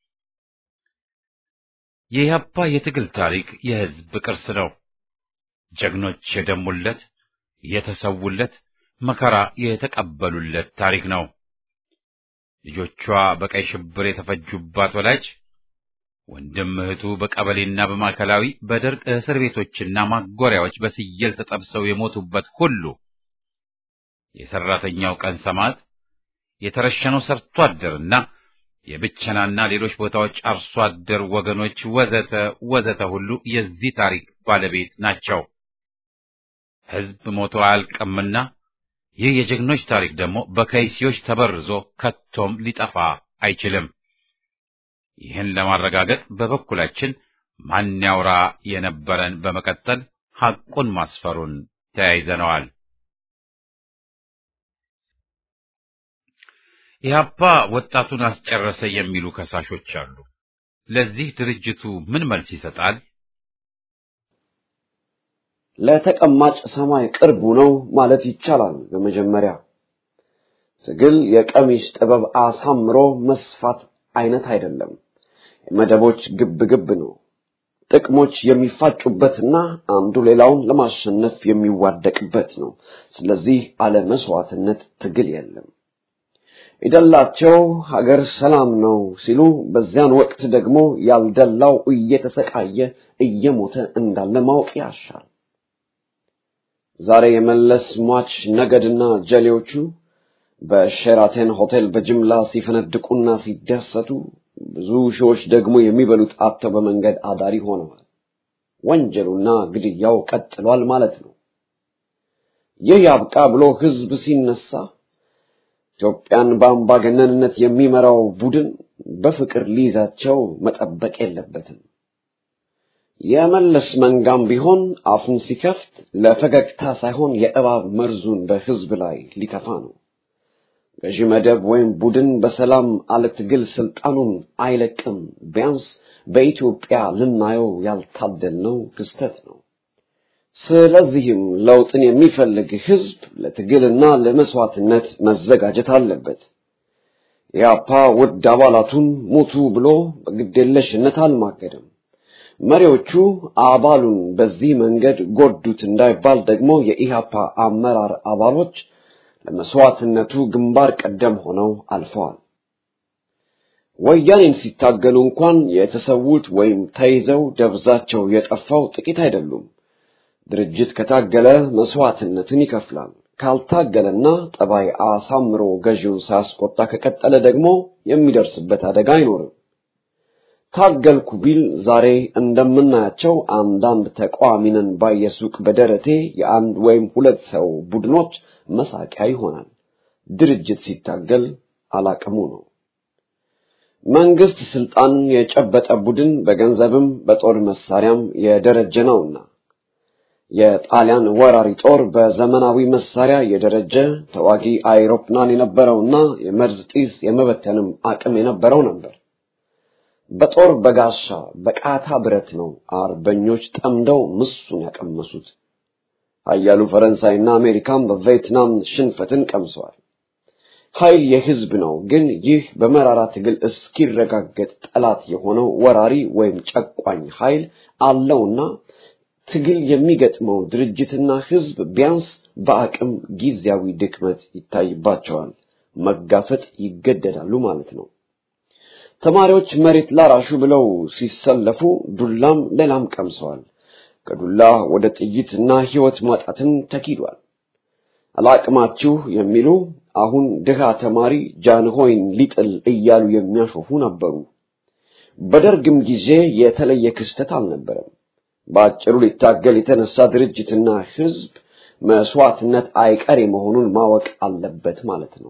የኢህአፓ የትግል ታሪክ የሕዝብ ቅርስ ነው። ጀግኖች የደሙለት የተሰውለት መከራ የተቀበሉለት ታሪክ ነው። ልጆቿ በቀይ ሽብር የተፈጁባት ወላጅ ወንድም እህቱ በቀበሌና በማዕከላዊ በደርቅ እስር ቤቶችና ማጎሪያዎች በስየል ተጠብሰው የሞቱበት ሁሉ የሰራተኛው ቀን ሰማዕት የተረሸነው ሰርቶ አደርና የብቸናና ሌሎች ቦታዎች አርሶ አደር ወገኖች ወዘተ ወዘተ ሁሉ የዚህ ታሪክ ባለቤት ናቸው። ሕዝብ ሞቶ አያልቅምና ይህ የጀግኖች ታሪክ ደግሞ በከይሲዎች ተበርዞ ከቶም ሊጠፋ አይችልም። ይህን ለማረጋገጥ በበኩላችን ማን ያውራ የነበረን በመቀጠል ሐቁን ማስፈሩን ተያይዘነዋል። ኢህአፓ ወጣቱን አስጨረሰ የሚሉ ከሳሾች አሉ። ለዚህ ድርጅቱ ምን መልስ ይሰጣል? ለተቀማጭ ሰማይ ቅርቡ ነው ማለት ይቻላል። በመጀመሪያ ትግል የቀሚስ ጥበብ አሳምሮ መስፋት አይነት አይደለም። የመደቦች ግብ ግብ ነው። ጥቅሞች የሚፋጩበትና አንዱ ሌላውን ለማሸነፍ የሚዋደቅበት ነው። ስለዚህ አለ መስዋዕትነት ትግል የለም። የደላቸው ሀገር ሰላም ነው ሲሉ፣ በዚያን ወቅት ደግሞ ያልደላው እየተሰቃየ እየሞተ እንዳለ ማወቅ ያሻል። ዛሬ የመለስ ሟች ነገድና ጀሌዎቹ በሼራተን ሆቴል በጅምላ ሲፈነድቁና ሲደሰቱ ብዙ ሺዎች ደግሞ የሚበሉት አጥተው በመንገድ አዳሪ ሆነዋል። ወንጀሉና ግድያው ቀጥሏል ማለት ነው። ይህ ያብቃ ብሎ ህዝብ ሲነሳ ኢትዮጵያን በአምባገነንነት የሚመራው ቡድን በፍቅር ሊይዛቸው መጠበቅ የለበትም። የመለስ መንጋም ቢሆን አፉን ሲከፍት ለፈገግታ ሳይሆን የእባብ መርዙን በህዝብ ላይ ሊተፋ ነው። ገዢ መደብ ወይም ቡድን በሰላም አለ ትግል ስልጣኑን አይለቅም። ቢያንስ በኢትዮጵያ ልናየው ያልታደልነው ክስተት ነው። ስለዚህም ለውጥን የሚፈልግ ህዝብ ለትግልና ለመስዋዕትነት መዘጋጀት አለበት። የአፓ ውድ አባላቱን ሙቱ ብሎ በግዴለሽነት አልማገደም። መሪዎቹ አባሉን በዚህ መንገድ ጎዱት እንዳይባል ደግሞ የኢህአፓ አመራር አባሎች ለመስዋዕትነቱ ግንባር ቀደም ሆነው አልፈዋል። ወያኔን ሲታገሉ እንኳን የተሰዉት ወይም ተይዘው ደብዛቸው የጠፋው ጥቂት አይደሉም። ድርጅት ከታገለ መስዋዕትነትን ይከፍላል። ካልታገለና ጠባይ አሳምሮ ገዢውን ሳያስቆጣ ከቀጠለ ደግሞ የሚደርስበት አደጋ አይኖርም። ታገልኩ ቢል ዛሬ እንደምናያቸው አንዳንድ ተቃዋሚንን ባየሱቅ በደረቴ የአንድ ወይም ሁለት ሰው ቡድኖች መሳቂያ ይሆናል። ድርጅት ሲታገል አላቅሙ ነው። መንግስት ስልጣን የጨበጠ ቡድን በገንዘብም በጦር መሳሪያም የደረጀ ነውና የጣሊያን ወራሪ ጦር በዘመናዊ መሳሪያ የደረጀ ተዋጊ አይሮፕላን የነበረውና የመርዝ ጢስ የመበተንም አቅም የነበረው ነበር። በጦር በጋሻ በቃታ ብረት ነው አርበኞች ጠምደው ምሱን ያቀመሱት። ኃያሉ ፈረንሳይና አሜሪካም በቪየትናም ሽንፈትን ቀምሰዋል። ኃይል የህዝብ ነው። ግን ይህ በመራራ ትግል እስኪረጋገጥ ጠላት የሆነው ወራሪ ወይም ጨቋኝ ኃይል አለውና ትግል የሚገጥመው ድርጅትና ህዝብ ቢያንስ በአቅም ጊዜያዊ ድክመት ይታይባቸዋል፣ መጋፈጥ ይገደዳሉ ማለት ነው። ተማሪዎች መሬት ላራሹ ብለው ሲሰለፉ ዱላም ሌላም ቀምሰዋል። ከዱላ ወደ ጥይትና ህይወት ማጣትን ተኪዷል። አላቅማችሁ የሚሉ አሁን ድሃ ተማሪ ጃንሆይን ሊጥል እያሉ የሚያሾፉ ነበሩ። በደርግም ጊዜ የተለየ ክስተት አልነበረም። በአጭሩ ሊታገል የተነሳ ድርጅትና ህዝብ መስዋዕትነት አይቀሬ መሆኑን ማወቅ አለበት ማለት ነው።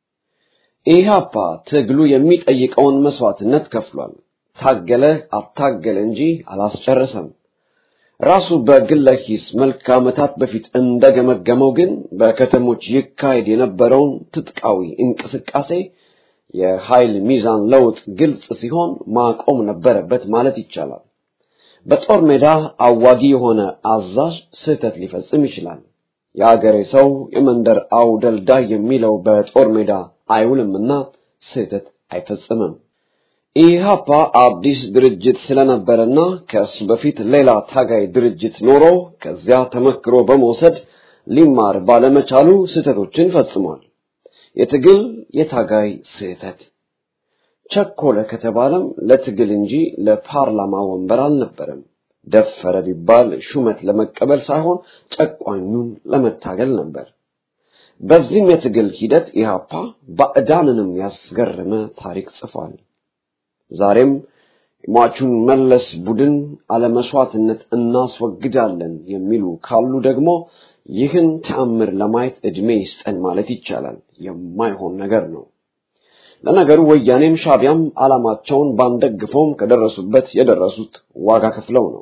ኢህአፓ ትግሉ የሚጠይቀውን መስዋዕትነት ከፍሏል። ታገለ አታገለ እንጂ አላስጨረሰም። ራሱ በግለ ሂስ መልክ ዓመታት በፊት እንደገመገመው ግን በከተሞች ይካሄድ የነበረውን ትጥቃዊ እንቅስቃሴ የኃይል ሚዛን ለውጥ ግልጽ ሲሆን ማቆም ነበረበት ማለት ይቻላል። በጦር ሜዳ አዋጊ የሆነ አዛዥ ስህተት ሊፈጽም ይችላል። የአገሬ ሰው የመንደር አውደልዳይ የሚለው በጦር ሜዳ አይውልምና ስህተት አይፈጽምም። ኢህአፓ አዲስ ድርጅት ስለነበረና ከእሱ በፊት ሌላ ታጋይ ድርጅት ኖሮ ከዚያ ተመክሮ በመውሰድ ሊማር ባለመቻሉ ስህተቶችን ፈጽሟል። የትግል የታጋይ ስህተት ቸኮለ ከተባለም ለትግል እንጂ ለፓርላማ ወንበር አልነበረም። ደፈረ ቢባል ሹመት ለመቀበል ሳይሆን ጨቋኙን ለመታገል ነበር። በዚህም የትግል ሂደት ኢህአፓ ባዕዳንንም ያስገረመ ታሪክ ጽፏል። ዛሬም የሟቹን መለስ ቡድን አለመስዋዕትነት እናስወግዳለን የሚሉ ካሉ ደግሞ ይህን ተአምር ለማየት ዕድሜ ይስጠን ማለት ይቻላል። የማይሆን ነገር ነው። ለነገሩ ወያኔም ሻቢያም ዓላማቸውን ባንደግፈውም ከደረሱበት የደረሱት ዋጋ ከፍለው ነው።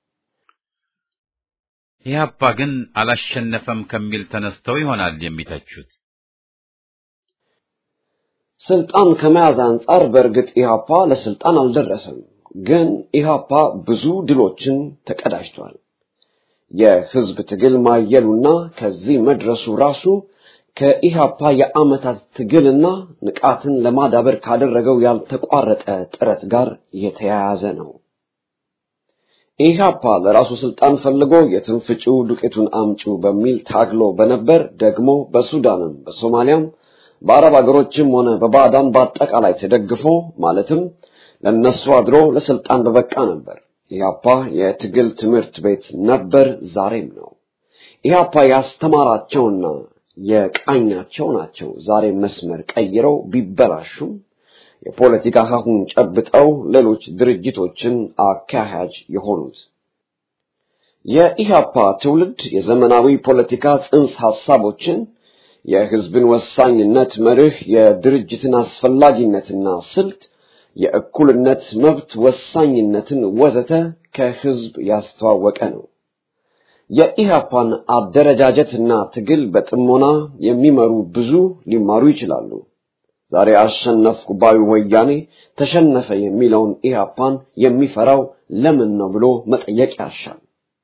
ኢህአፓ ግን አላሸነፈም ከሚል ተነስተው ይሆናል የሚተቹት። ስልጣን ከመያዝ አንጻር በእርግጥ ኢህአፓ ለስልጣን አልደረሰም። ግን ኢህአፓ ብዙ ድሎችን ተቀዳጅቷል። የህዝብ ትግል ማየሉና ከዚህ መድረሱ ራሱ ከኢህአፓ የዓመታት ትግልና ንቃትን ለማዳበር ካደረገው ያልተቋረጠ ጥረት ጋር የተያያዘ ነው። ኢህአፓ ለራሱ ስልጣን ፈልጎ የትንፍጪው ዱቄቱን አምጪው በሚል ታግሎ በነበር ደግሞ በሱዳንም በሶማሊያም በአረብ አገሮችም ሆነ በባዕዳን በአጠቃላይ ተደግፎ ማለትም ለነሱ አድሮ ለስልጣን በበቃ ነበር። ኢህአፓ የትግል ትምህርት ቤት ነበር፣ ዛሬም ነው። ኢህአፓ ያስተማራቸውና የቃኛቸው ናቸው ዛሬ መስመር ቀይረው ቢበላሹም የፖለቲካ ሀሁን ጨብጠው ሌሎች ድርጅቶችን አካሄጅ የሆኑት። የኢህአፓ ትውልድ የዘመናዊ ፖለቲካ ጽንሰ ሐሳቦችን የህዝብን ወሳኝነት መርህ፣ የድርጅትን አስፈላጊነትና ስልት፣ የእኩልነት መብት ወሳኝነትን ወዘተ ከህዝብ ያስተዋወቀ ነው። የኢህአፓን አደረጃጀትና ትግል በጥሞና የሚመሩ ብዙ ሊማሩ ይችላሉ። ዛሬ አሸነፍኩ ባዩ ወያኔ ተሸነፈ የሚለውን ኢህአፓን የሚፈራው ለምን ነው ብሎ መጠየቅ ያሻል።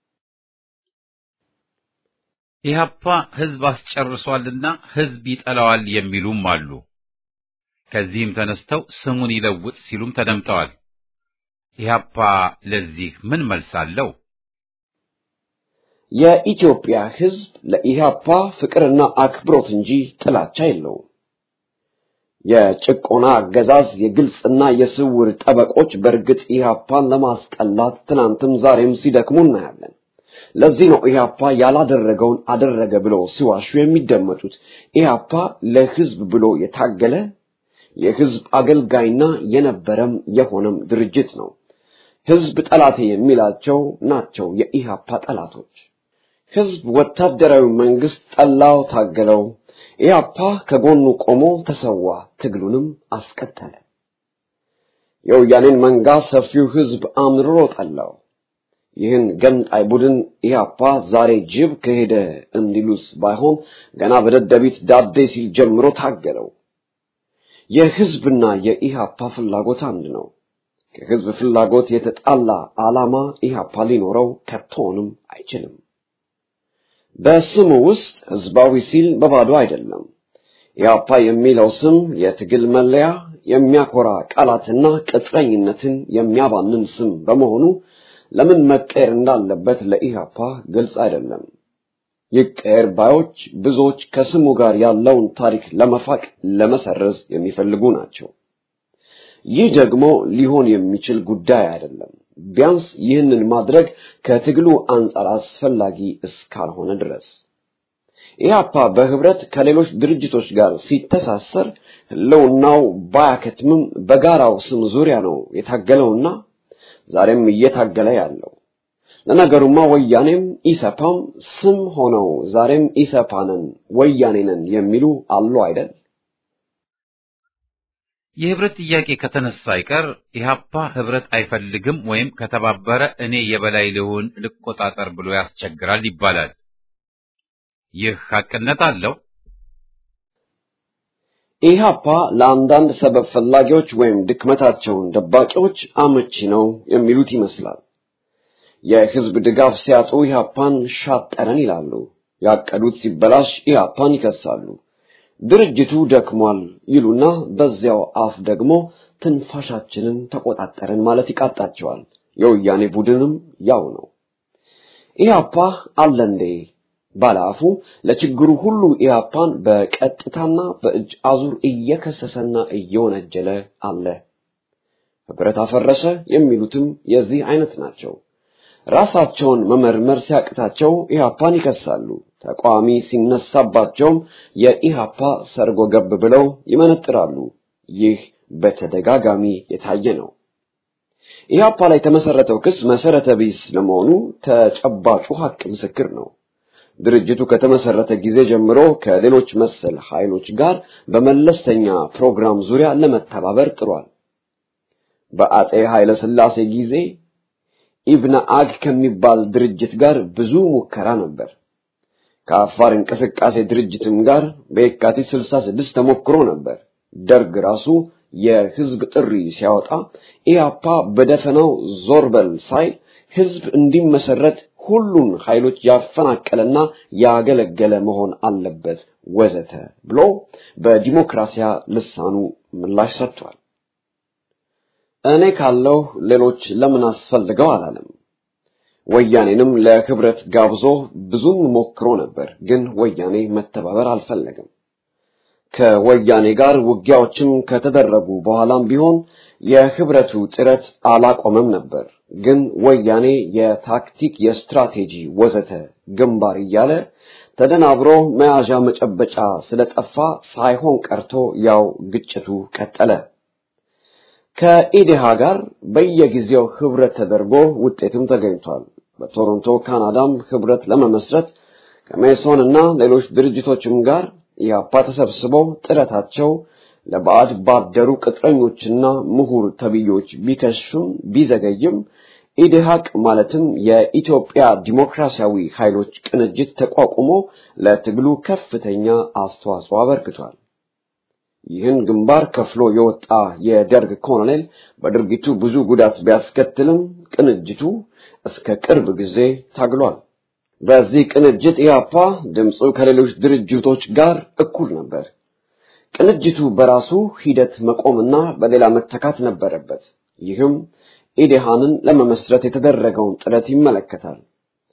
ኢህአፓ ህዝብ አስጨርሷልና ህዝብ ይጠላዋል የሚሉም አሉ። ከዚህም ተነስተው ስሙን ይለውጥ ሲሉም ተደምጠዋል። ኢህአፓ ለዚህ ምን መልስ አለው? የኢትዮጵያ ሕዝብ ለኢህአፓ ፍቅርና አክብሮት እንጂ ጥላቻ የለውም። የጭቆና አገዛዝ የግልጽና የስውር ጠበቆች በእርግጥ ኢህአፓን ለማስጠላት ትናንትም ዛሬም ሲደክሙ እናያለን። ለዚህ ነው ኢህአፓ ያላደረገውን አደረገ ብለው ሲዋሹ የሚደመጡት። ኢህአፓ ለህዝብ ብሎ የታገለ የህዝብ አገልጋይና የነበረም የሆነም ድርጅት ነው። ህዝብ ጠላቴ የሚላቸው ናቸው የኢህአፓ ጠላቶች። ህዝብ ወታደራዊ መንግስት ጠላው፣ ታገለው። ኢህአፓ ከጎኑ ቆሞ ተሰዋ፣ ትግሉንም አስቀጠለ። የወያኔን መንጋ ሰፊው ህዝብ አምርሮ ጠላው። ይህን ገንጣይ ቡድን ኢህአፓ ዛሬ ጅብ ከሄደ እንዲሉስ ባይሆን ገና በደደቢት ዳዴ ሲል ጀምሮ ታገለው። የህዝብና የኢህአፓ ፍላጎት አንድ ነው። ከህዝብ ፍላጎት የተጣላ ዓላማ ኢህአፓ ሊኖረው ከቶንም አይችልም። በስሙ ውስጥ ህዝባዊ ሲል በባዶ አይደለም። ኢህአፓ የሚለው ስም የትግል መለያ፣ የሚያኮራ ቃላትና ቅጥረኝነትን የሚያባንን ስም በመሆኑ ለምን መቀየር እንዳለበት ለኢህአፓ ግልጽ አይደለም። ይቀየር ባዮች ብዙዎች ከስሙ ጋር ያለውን ታሪክ ለመፋቅ ለመሰረዝ የሚፈልጉ ናቸው። ይህ ደግሞ ሊሆን የሚችል ጉዳይ አይደለም። ቢያንስ ይህንን ማድረግ ከትግሉ አንጻር አስፈላጊ እስካልሆነ ድረስ ኢህአፓ በህብረት ከሌሎች ድርጅቶች ጋር ሲተሳሰር ህልውናው ባያከትምም በጋራው ስም ዙሪያ ነው የታገለውና ዛሬም እየታገለ ያለው። ለነገሩማ ወያኔም ኢሰፓም ስም ሆነው ዛሬም ኢሰፓነን ወያኔነን የሚሉ አሉ አይደል? የህብረት ጥያቄ ከተነሳ አይቀር ኢህአፓ ህብረት አይፈልግም ወይም ከተባበረ እኔ የበላይ ልሁን ልቆጣጠር ብሎ ያስቸግራል ይባላል። ይህ ሐቅነት አለው። ኢህአፓ ለአንዳንድ ሰበብ ፈላጊዎች ወይም ድክመታቸውን ደባቂዎች አመቺ ነው የሚሉት ይመስላል። የህዝብ ድጋፍ ሲያጡ ኢህአፓን ሻጠረን ይላሉ። ያቀዱት ሲበላሽ ኢህአፓን ይከሳሉ። ድርጅቱ ደክሟል ይሉና በዚያው አፍ ደግሞ ትንፋሻችንን ተቆጣጠረን ማለት ይቃጣቸዋል። የወያኔ ቡድንም ያው ነው። ኢህአፓ አለ እንዴ ባለአፉ ለችግሩ ሁሉ ኢህአፓን በቀጥታና በእጅ አዙር እየከሰሰና እየወነጀለ አለ። ህብረት አፈረሰ የሚሉትም የዚህ አይነት ናቸው። ራሳቸውን መመርመር ሲያቅታቸው ኢህአፓን ይከሳሉ። ተቃዋሚ ሲነሳባቸውም የኢህአፓ ሰርጎ ገብ ብለው ይመነጥራሉ። ይህ በተደጋጋሚ የታየ ነው። ኢህአፓ ላይ የተመሰረተው ክስ መሰረተ ቢስ ለመሆኑ ተጨባጩ ሀቅ ምስክር ነው። ድርጅቱ ከተመሰረተ ጊዜ ጀምሮ ከሌሎች መሰል ኃይሎች ጋር በመለስተኛ ፕሮግራም ዙሪያ ለመተባበር ጥሯል። በአጼ ኃይለ ሥላሴ ጊዜ ኢብነ አግ ከሚባል ድርጅት ጋር ብዙ ሙከራ ነበር። ከአፋር እንቅስቃሴ ድርጅትም ጋር በየካቲት 66 ተሞክሮ ነበር። ደርግ ራሱ የህዝብ ጥሪ ሲያወጣ ኢያፓ በደፈናው ዞር በል ሳይል ህዝብ እንዲመሰረት ሁሉን ኃይሎች ያፈናቀለና ያገለገለ መሆን አለበት ወዘተ ብሎ በዲሞክራሲያ ልሳኑ ምላሽ ሰጥቷል። እኔ ካለው ሌሎች ለምን አስፈልገው አላለም። ወያኔንም ለህብረት ጋብዞ ብዙም ሞክሮ ነበር፣ ግን ወያኔ መተባበር አልፈለገም። ከወያኔ ጋር ውጊያዎችም ከተደረጉ በኋላም ቢሆን የህብረቱ ጥረት አላቆመም ነበር። ግን ወያኔ የታክቲክ፣ የስትራቴጂ ወዘተ ግንባር እያለ ተደናብሮ መያዣ መጨበጫ ስለጠፋ ሳይሆን ቀርቶ ያው ግጭቱ ቀጠለ። ከኢዴሃ ጋር በየጊዜው ህብረት ተደርጎ ውጤትም ተገኝቷል። በቶሮንቶ ካናዳም ህብረት ለመመስረት ከሜሶን እና ሌሎች ድርጅቶችም ጋር ኢህአፓ ተሰብስበው ጥረታቸው ለባዕድ ባደሩ ቅጥረኞችና ምሁር ተብዮች ቢከሽፍም ቢዘገይም ኢዴሃቅ ማለትም የኢትዮጵያ ዲሞክራሲያዊ ኃይሎች ቅንጅት ተቋቁሞ ለትግሉ ከፍተኛ አስተዋጽኦ አበርክቷል። ይህን ግንባር ከፍሎ የወጣ የደርግ ኮሎኔል በድርጊቱ ብዙ ጉዳት ቢያስከትልም ቅንጅቱ እስከ ቅርብ ጊዜ ታግሏል። በዚህ ቅንጅት ኢህአፓ ድምፁ ከሌሎች ድርጅቶች ጋር እኩል ነበር። ቅንጅቱ በራሱ ሂደት መቆምና በሌላ መተካት ነበረበት። ይህም ኢዴሃንን ለመመስረት የተደረገውን ጥረት ይመለከታል።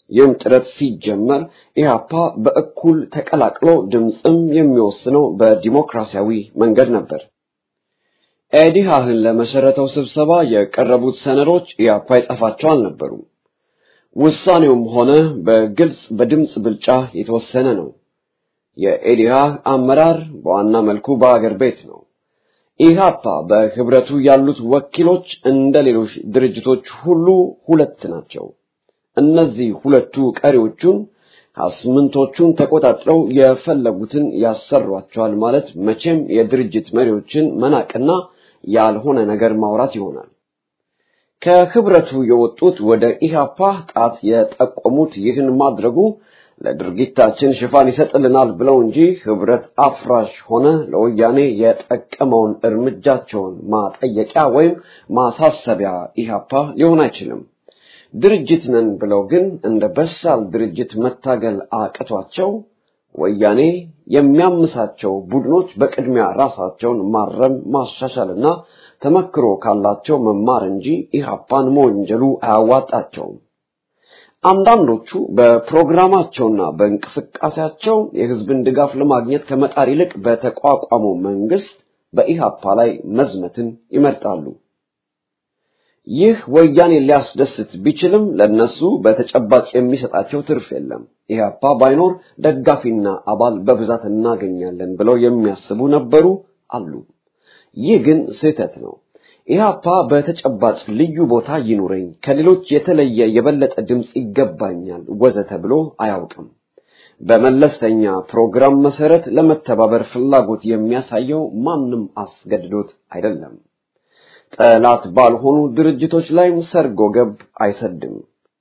ይህም ጥረት ሲጀመር ኢህአፓ በእኩል ተቀላቅሎ ድምፅም የሚወስነው በዲሞክራሲያዊ መንገድ ነበር። ኤዲሃህን ለመሰረተው ስብሰባ የቀረቡት ሰነዶች ኢህአፓ የጻፋቸው አልነበሩም። ውሳኔውም ሆነ በግልጽ በድምፅ ብልጫ የተወሰነ ነው። የኤዲሃህ አመራር በዋና መልኩ በአገር ቤት ነው። ኢህአፓ በህብረቱ ያሉት ወኪሎች እንደ ሌሎች ድርጅቶች ሁሉ ሁለት ናቸው። እነዚህ ሁለቱ ቀሪዎቹን አስምንቶቹን ተቆጣጥረው የፈለጉትን ያሰሯቸዋል ማለት መቼም የድርጅት መሪዎችን መናቅና ያልሆነ ነገር ማውራት ይሆናል። ከህብረቱ የወጡት ወደ ኢህአፓ ጣት የጠቆሙት ይህን ማድረጉ ለድርጊታችን ሽፋን ይሰጥልናል ብለው እንጂ ህብረት አፍራሽ ሆነ ለወያኔ የጠቀመውን እርምጃቸውን ማጠየቂያ ወይም ማሳሰቢያ ኢህአፓ ሊሆን አይችልም። ድርጅት ነን ብለው ግን እንደ በሳል ድርጅት መታገል አቅቷቸው ወያኔ የሚያምሳቸው ቡድኖች በቅድሚያ ራሳቸውን ማረም ማሻሻልና ተመክሮ ካላቸው መማር እንጂ ኢህአፓን መወንጀሉ አያዋጣቸውም። አንዳንዶቹ በፕሮግራማቸውና በእንቅስቃሴያቸው የህዝብን ድጋፍ ለማግኘት ከመጣር ይልቅ በተቋቋመው መንግስት በኢህአፓ ላይ መዝመትን ይመርጣሉ። ይህ ወያኔ ሊያስደስት ቢችልም ለነሱ በተጨባጭ የሚሰጣቸው ትርፍ የለም። ኢህአፓ ባይኖር ደጋፊና አባል በብዛት እናገኛለን ብለው የሚያስቡ ነበሩ አሉ። ይህ ግን ስህተት ነው። ኢህአፓ በተጨባጭ ልዩ ቦታ ይኑረኝ፣ ከሌሎች የተለየ የበለጠ ድምፅ ይገባኛል ወዘተ ብሎ አያውቅም። በመለስተኛ ፕሮግራም መሰረት ለመተባበር ፍላጎት የሚያሳየው ማንም አስገድዶት አይደለም። ጠላት ባልሆኑ ድርጅቶች ላይም ሰርጎ ገብ አይሰድም።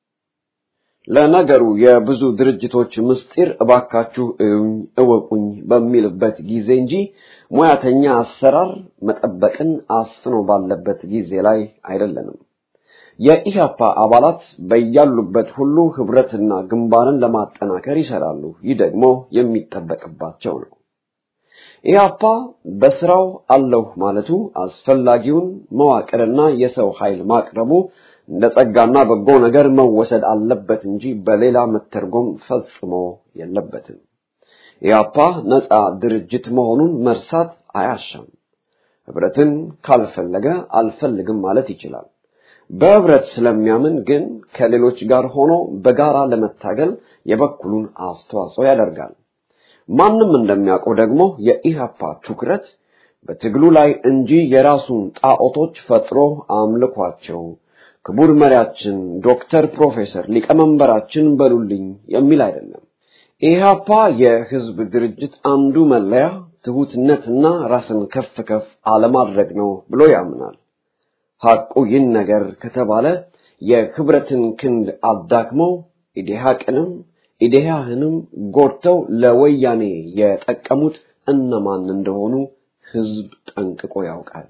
ለነገሩ የብዙ ድርጅቶች ምስጢር እባካችሁ እዩኝ እወቁኝ በሚልበት ጊዜ እንጂ ሙያተኛ አሰራር መጠበቅን አስፍኖ ባለበት ጊዜ ላይ አይደለንም። የኢህአፓ አባላት በያሉበት ሁሉ ህብረትና ግንባርን ለማጠናከር ይሰራሉ። ይህ ደግሞ የሚጠበቅባቸው ነው። ኢህአፓ በስራው አለሁ ማለቱ አስፈላጊውን መዋቅርና የሰው ኃይል ማቅረቡ እንደ ጸጋና በጎ ነገር መወሰድ አለበት እንጂ በሌላ መተርጎም ፈጽሞ የለበትም። ኢህአፓ ነፃ ድርጅት መሆኑን መርሳት አያሻም። ህብረትን ካልፈለገ አልፈልግም ማለት ይችላል። በህብረት ስለሚያምን ግን ከሌሎች ጋር ሆኖ በጋራ ለመታገል የበኩሉን አስተዋጽኦ ያደርጋል። ማንም እንደሚያውቀው ደግሞ የኢህአፓ ትኩረት በትግሉ ላይ እንጂ የራሱን ጣዖቶች ፈጥሮ አምልኳቸው ክቡር መሪያችን ዶክተር ፕሮፌሰር ሊቀመንበራችን በሉልኝ የሚል አይደለም። ኢህአፓ የህዝብ ድርጅት አንዱ መለያ ትሁትነትና ራስን ከፍ ከፍ አለማድረግ ነው ብሎ ያምናል። ሐቁ ይህን ነገር ከተባለ የህብረትን ክንድ አዳክመው ኢዴሃቅንም ኢዴሃህንም ጎድተው ለወያኔ የጠቀሙት እነማን እንደሆኑ ህዝብ ጠንቅቆ ያውቃል።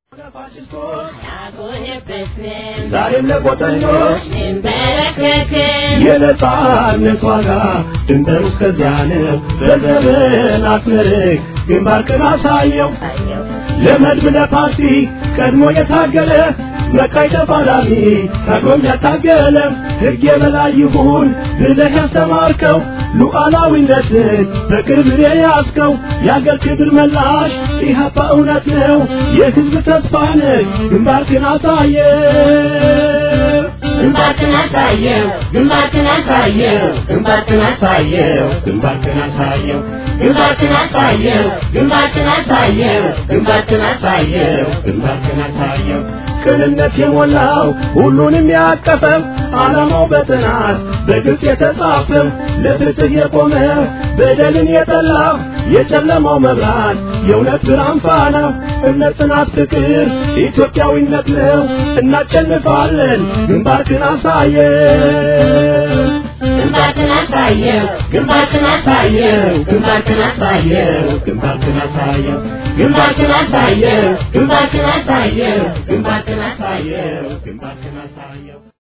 ዛሬም ለቆጠኞች የነጻነት ዋጋ ድንበር እስከዚያ ነው። በዘመናት ምርክ ግንባርክን አሳየው ለመድብ ለፓርቲ ቀድሞ የታገለ መቃይ ተፋላሚ ታግሎም ያታገለ ሕግ የበላይ ይሁን ብለህ ያስተማርከው ሉዓላዊነትን በቅርብ የያዝከው የአገር ክብር መላሽ ኢህአፓ እውነት ነው የህዝብ ተስፋ ነህ ግንባርክን አሳየ ግንባርክን አሳየው ግንባርክን አሳየው ግንባርክን አሳየው ግንባርክን አሳየው ግንባርክን አሳየው ግንባርክን አሳየው ግንባርክን አሳየው ግንባርክን አሳየው ቅንነት የሞላው ሁሉንም ያቀፈው ዓላማው በጥናት በግልጽ የተጻፈው ለፍትህ የቆመ በደልን የጠላ የጨለማው መብራት የእውነት ብርሃን ፋና እምነት፣ ጽናት፣ ፍቅር ኢትዮጵያዊነት ነው። እናሸንፋለን። ግንባርክን አሳየው ግንባርክን አሳየው ግንባርክን አሳየው ግንባርክን አሳየው ግንባርክን አሳየው ግንባርክን አሳየው ግንባርክን አሳየው ግንባርክን አሳየው ግንባርክን አሳየው